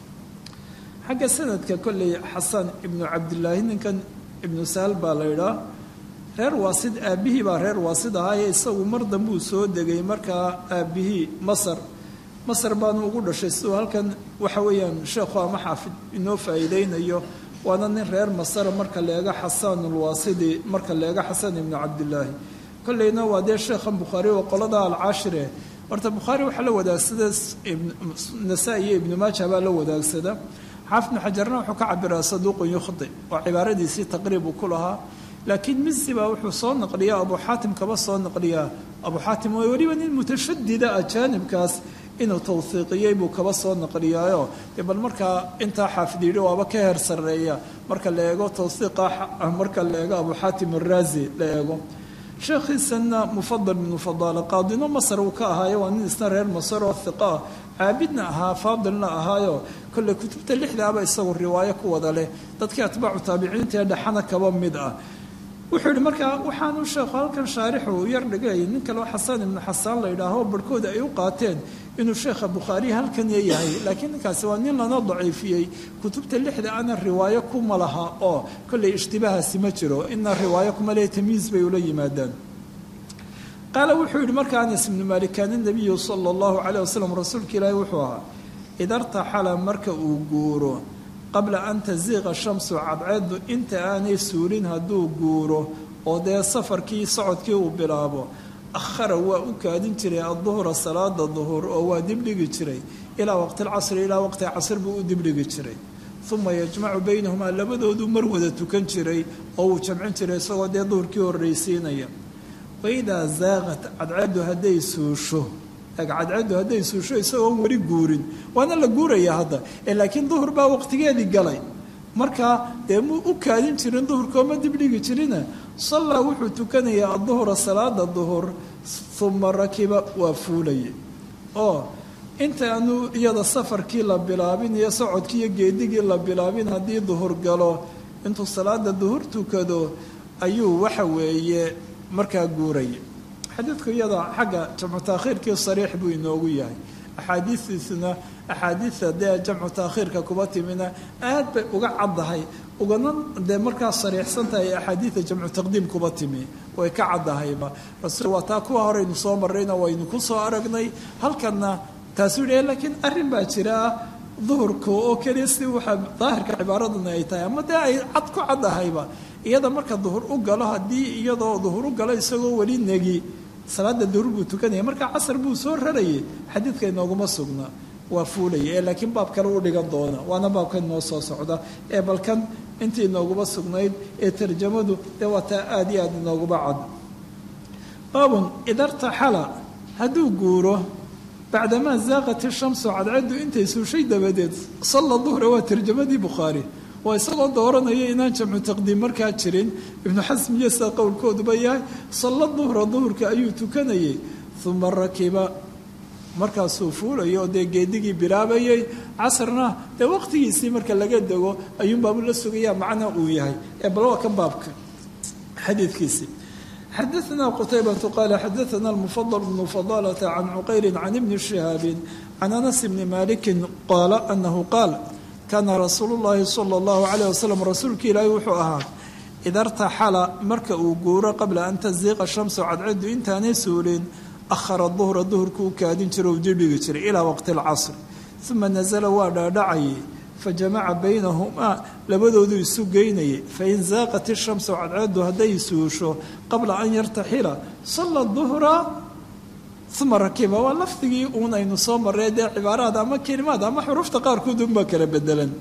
Speaker 2: xagga sanadka kolley xasan ibnu cabdilaahi ninkan ibnu sahal baa la idhaa reer waasid aabbihii baa reer waasid ahaaye isagu mar dambuu soo degay markaa aabbihii masar masar baanu ugu dhashay siduu halkan waxa weeyaan sheekhu ama xaafid inoo faa'iideynayo waana nin reer masara marka leega xasaan ulwaasidi marka leega xasan ibnu cabdilaahi kolleyna waa dee sheekhan bukhaari oo qolada alcaashire horta bukhaari waxaa la wadaagsada nasaa-i iyo ibnu maaja baa la wadaagsada xaafid ibnu xajarna wuxuu ka cabiraa saduuqun yukhdi oo cibaaradiisii taqriib uu ku lahaa laakiin misi baa wuxuu soo naqliyaa abu xaatim kaba soo naqliyaa abu xaatim oo weliba nin mutashadida ajaanibkaas inuu tawhiiqiyey buu kaba soo naqliyaayo dee bal markaa intaa xaafid yidhi waaba ka heer sarreeya marka la eego tawhiiqa marka la eego abu xaatim araazi la eego sheekhiisanna mufadal bnu fadaala qaadino masar uu ka ahaayo waa nin isna reer masar oo hiqa ah caabidna ahaa faadilna ahaayo kolley kutubta lixdaaba isagu riwaayo ku wada leh dadkii atbaacu taabiciinta ee dhexana kaba mid ah wuxuu yihi markaa waxaanu sheekhu halkan shaarixu u yar dhigay nin kaleo xasaan ibnu xasaan la yidhaaho barhkooda ay u qaateen inuu sheekha bukhaari halkan yahay laakiin ninkaasi waa nin lana daciifiyey kutubta lixda ana riwaayo kuma laha oo kolley ishtibahaasi ma jiro ina riwaayo kuma lehe tamyiis bay ula yimaadaan qaala wuxuu yihi marka anas ibnu maalik kaana nabiyu sala allahu calayh wasalam rasuulka ilaahi wuxuu ahaa ida rtaxala marka uu guuro qabla an taziiqa shamsu cadceeddu inta aanay suulin hadduu guuro oo dee safarkii socodkii uu bilaabo akhara waa u kaadin jiray adduhra salaada duhur oo waa dibdhigi jiray ilaa waqti alcasri ilaa waqti casr buu u dibdhigi jiray uma yajmacu baynahumaa labadoodu mar wada tukan jiray oo uu jamcin jiray isagoo dee duhurkii horraysiinaya waidaa zaaqat cadceeddu hadday suusho cadceeddu hadday suusho isagoon weli guurin waana la guuraya hadda laakiin duhur baa waqtigeedii galay markaa dee mu u kaadin jirin duhurkooma dibdhigi jirina sallaa wuxuu tukanayaa aduhura salaada duhur uma rakiba waa fuulaya oo intaanu iyada safarkii la bilaabin iyo socodkii iyo geedigii la bilaabin haddii duhur galo intuu salaada duhur tukado ayuu waxa weeye markaa guuraya xadiidku iyada xagga jamcu taakhiirkii sariix buu inoogu yahay axaadiistiisuna axaadiida dee jamcu taakhiirka kuba timina aad bay uga caddahay ugana dee markaa sariixsan tahay axaadiida jamcu taqdiim kuba timi way ka caddahayba rasuul waa taa kuwa horeynu soo marrayna waynu ku soo aragnay halkanna taasuu yidhi laakiin arrin baa jira ah duhurka oo keliya si waxaa daahirka cibaaraduna ay tahay ama dee ay cad ku caddahayba iyada marka duhur u galo haddii iyadoo duhur u galo isagoo weli negi salaada duhur buu tukanaya marka casar buu soo rarayay xadiidka inooguma sugna waa fuulaya ee laakiin baab kale u dhigan doona waana baabkan noo soo socda ee balkan intii inooguma sugnayd ee tarjamadu dee waa taa aada iyo aada inooguma cad baabun idartaxala hadduu guuro bacdamaa zaaqat ishamsu cadcaddu intay suushay dabadeed salla duhra waa tarjamadii bukhaari waa isagoo dooranaya inaan jamcu taqdiim markaa jirin ibnu xasm iyo sida qowlkooduba yahay salla duhra duhurka ayuu tukanayay uma rakiba markaasuu fuulayo oo dee geedigii bilaabayay casarna dee waqtigiisii marka laga dego ayuunbaabu la sugayaa macna uu yahay ee bal waa kan baabka xadiidkiisii xadaثna qtaybة qala xadaثna الmfضل بن فضالة عن cqayr عن بن شhهاab عن أنس بن مالك qاala أنه qاal kana rasuul الlahi slى الlaه عليه وsلم rasuulka ilaahi wuxuu ahaa ida اrtaxala marka uu guuro qabla an taziiqa shamsu cadcadu intaanay suulin ahara duhra duhurka u kaadin jira u dibdhigi jiray ilaa waqti اlcasr uma nazla waa dhaadhacayay fajamaca baynahumaa labadoodu isu geynayay fain zaaqat ishamsu cadceedu hadday suusho qabla an yartaxila salla duhra uma rakiba waa lafdigii uun aynu soo marree dee cibaaraad ama kelimaad ama xurufta qaarkood unbaa kala bedelan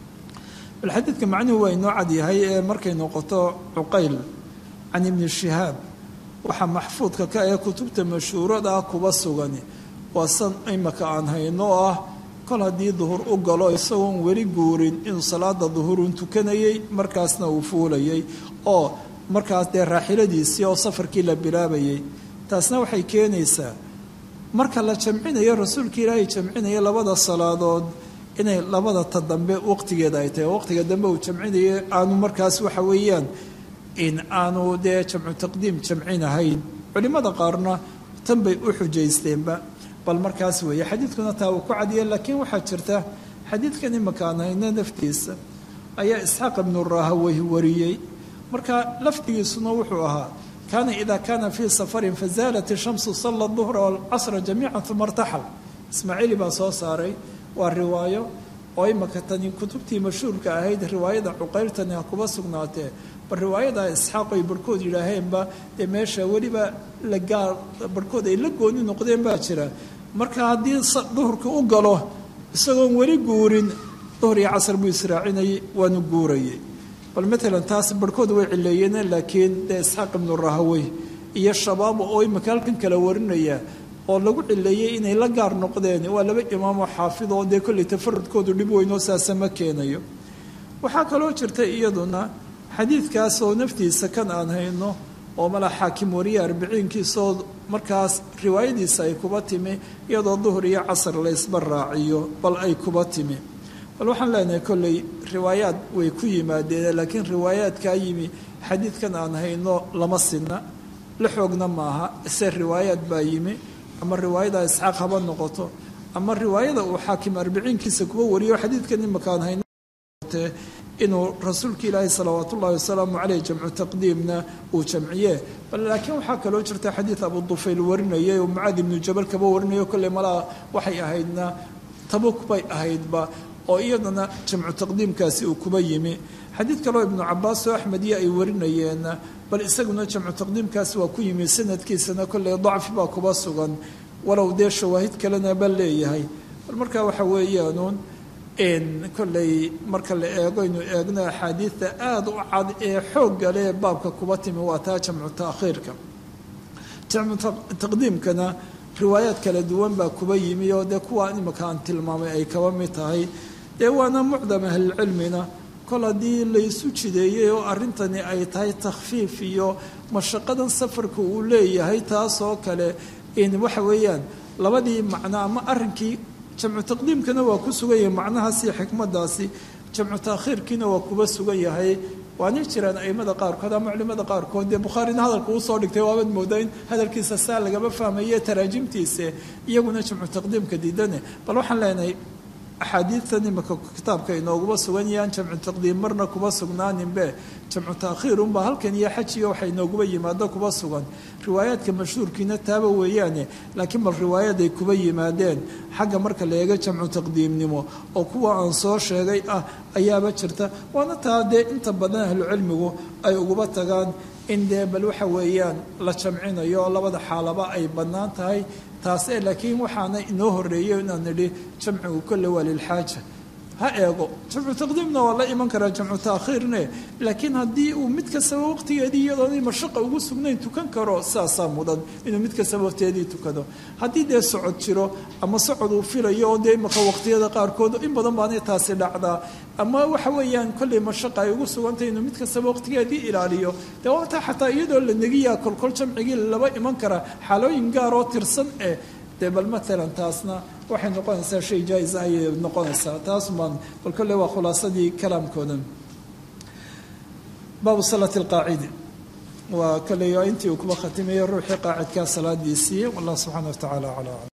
Speaker 2: bal xadiidka macnuhu waa inoo cadyahay ee markay noqoto cuqayl can ibni shihaab waxaa maxfuudka ka ee kutubta mashhuurada ah kuba sugan waa san imaka aan hayno oo ah kol haddii duhur u galo isagoon weli guurin inuu salaada duhurun tukanayay markaasna uu fuulayay oo markaas dee raaxiladiisii oo safarkii la bilaabayay taasna waxay keenaysaa marka la jamcinayo rasuulka ilaahay jamcinaya labada salaadood inay labada ta dambe waqtigeeda ay tahay waqtiga dambe uu jamcinayo aanu markaas waxa weeyaan in aanu dee jamcu taqdiim jamcinahayn culimmada qaarna tan bay u xujaysteenba bal markaas weeye xadiidkuna taa uu ku cadiya laakiin waxaa jirta xadiidkan imakaan hayna naftiisa ayaa isxaaq ibnu rahawey wariyey marka lafdigiisuna wuxuu ahaa kaana ida kaana fii safarin fazaalat ishamsu salla duhra walcasra jamiica uma irtaxal ismaaciili baa soo saaray waa riwaayo oo imaka tani kutubtii mashhuurka ahayd riwaayada cuqayrtani ha kuba sugnaatee bal riwaayada isxaaq ay barhkood yidhaaheenba dee meesha weliba la gaar barhkood ay la gooni noqdeen baa jira marka haddii duhurka u galo isagoon weli guurin duhur iyo casar buu israacinayay waanu guurayay bal matalan taas barhkood way cileeyeen laakiin dee isxaaq ibnu rahawey iyo shabaabo oo imika halkan kala warinaya oo lagu cileeyey inay la gaar noqdeen waa laba imaamoo xaafid oo dee kolley tafarudkoodu dhib weynoo saasa ma keenayo waxaa kaloo jirta iyaduna xadiidkaas oo naftiisa kan aan hayno oo mala xaakim wariye arbiciinkiisaoo markaas riwaayadiisa ay kuba timi iyadoo duhur iyo casar la ysba raaciyo bal ay kuba timi bal waxaan leenahay kolley riwaayaad way ku yimaadeen laakiin riwaayaadkaa yimi xadiidkan aan hayno lama sinna la xoogna maaha ise riwaayaad baa yimi ama riwaayada isxaaq haba noqoto ama riwaayada uu xaakim arbiciinkiisa kuba wariyo xadiidkan imaka aan hayno inuu rasuulka ilaahi salawaat ullahi wasalaamu caleyh jamcu taqdiimna uu jamciye bal laakiin waxaa kaloo jirta xadiid abu dufayl warinayay oo mucaad ibnu jabal kaba warinayo kolley malaa waxay ahaydna tabuk bay ahaydba oo iyadana jamcu taqdiimkaasi uu kuba yimi xadiid kaloo ibnu cabaas oo axmediya ay warinayeen bal isaguna jamcu taqdiimkaasi waa ku yimi sanadkiisana kolley dacfi baa kuba sugan walow dee shawaahid kalena ba leeyahay bal markaa waxa weeyaanuun kolley marka la eego aynu eegno axaadiidta aada u cad ee xoogga leh baabka kuba timi waa taa jamcu taakhiirka jamcu taqdiimkana riwaayaad kala duwan baa kuba yimi oo dee kuwaa imika aan tilmaamay ay kaba mid tahay dee waana mucdam ahlilcilmina kol haddii laysu jideeyey oo arrintani ay tahay takhfiif iyo mashaqadan safarka uu leeyahay taasoo kale in waxa weeyaan labadii macno ama arrinkii jamcu taqdiimkana waa ku sugan yahay macnahaas iyo xikmadaasi jamcu taakhiirkiina waa kuba sugan yahay waanay jiraan aimada qaarkood ama culimada qaarkood dee bukhaarina hadalka usoo dhigtay waabaad moodaa in hadalkiisa saa lagama fahmaye taraajimtiise iyaguna jamcu taqdiimka diidane bal waxaan leenahay axaadiidtan imika kitaabka inooguba sugan yahaan jamcu taqdiim marna kuba sugnaaninbe jamcu taakhiir unbaa halkan iyo xajiga waxa inooguba yimaado kuba sugan riwaayaadka mashhuurkiina taaba weeyaane laakiin bal riwaayaday kuba yimaadeen xagga marka la eego jamcu taqdiimnimo oo kuwa aan soo sheegay ah ayaaba jirta waana taa dee inta badan ahlucilmigu ay uguba tagaan in dee bal waxa weeyaan la jamcinayo oo labada xaalaba ay bannaan tahay taase laakiin waxaana inoo horeeyey inaan nidhi jamcigu kolle waa lilxaaja ha eego jamcu taqdiimna waa la iman karaa jamcu taakhiirne laakiin haddii uu mid kastaba waqtigeedii iyadoonay mashaqa ugu sugnayn tukan karo saasaa mudan inuu mid kastaba waqtigeedii tukado haddii dee socod jiro ama socod uu filayo oo dee imaka waqtiyada qaarkood in badan baanay taasi dhacdaa ama waxa weeyaan kolley mashaqa ay ugu sugantay inuu mid kastaba waqtigeedii ilaaliyo dee waataa xataa iyadoo la negiyaa kolkol jamcigii laba iman karaa xaalooyin gaar oo tirsan eh dee bal maalan taasna waxay noqonaysaa shay jaa-is ayay noqonaysaa taas baan bal kolley waa khulaasadii kalaamkoodan baabu salati alqaacidi waa kolley intii uu kuba khatimayo ruuxii qaacidkaa salaadiisii wallah subxaana wa tacaala calaa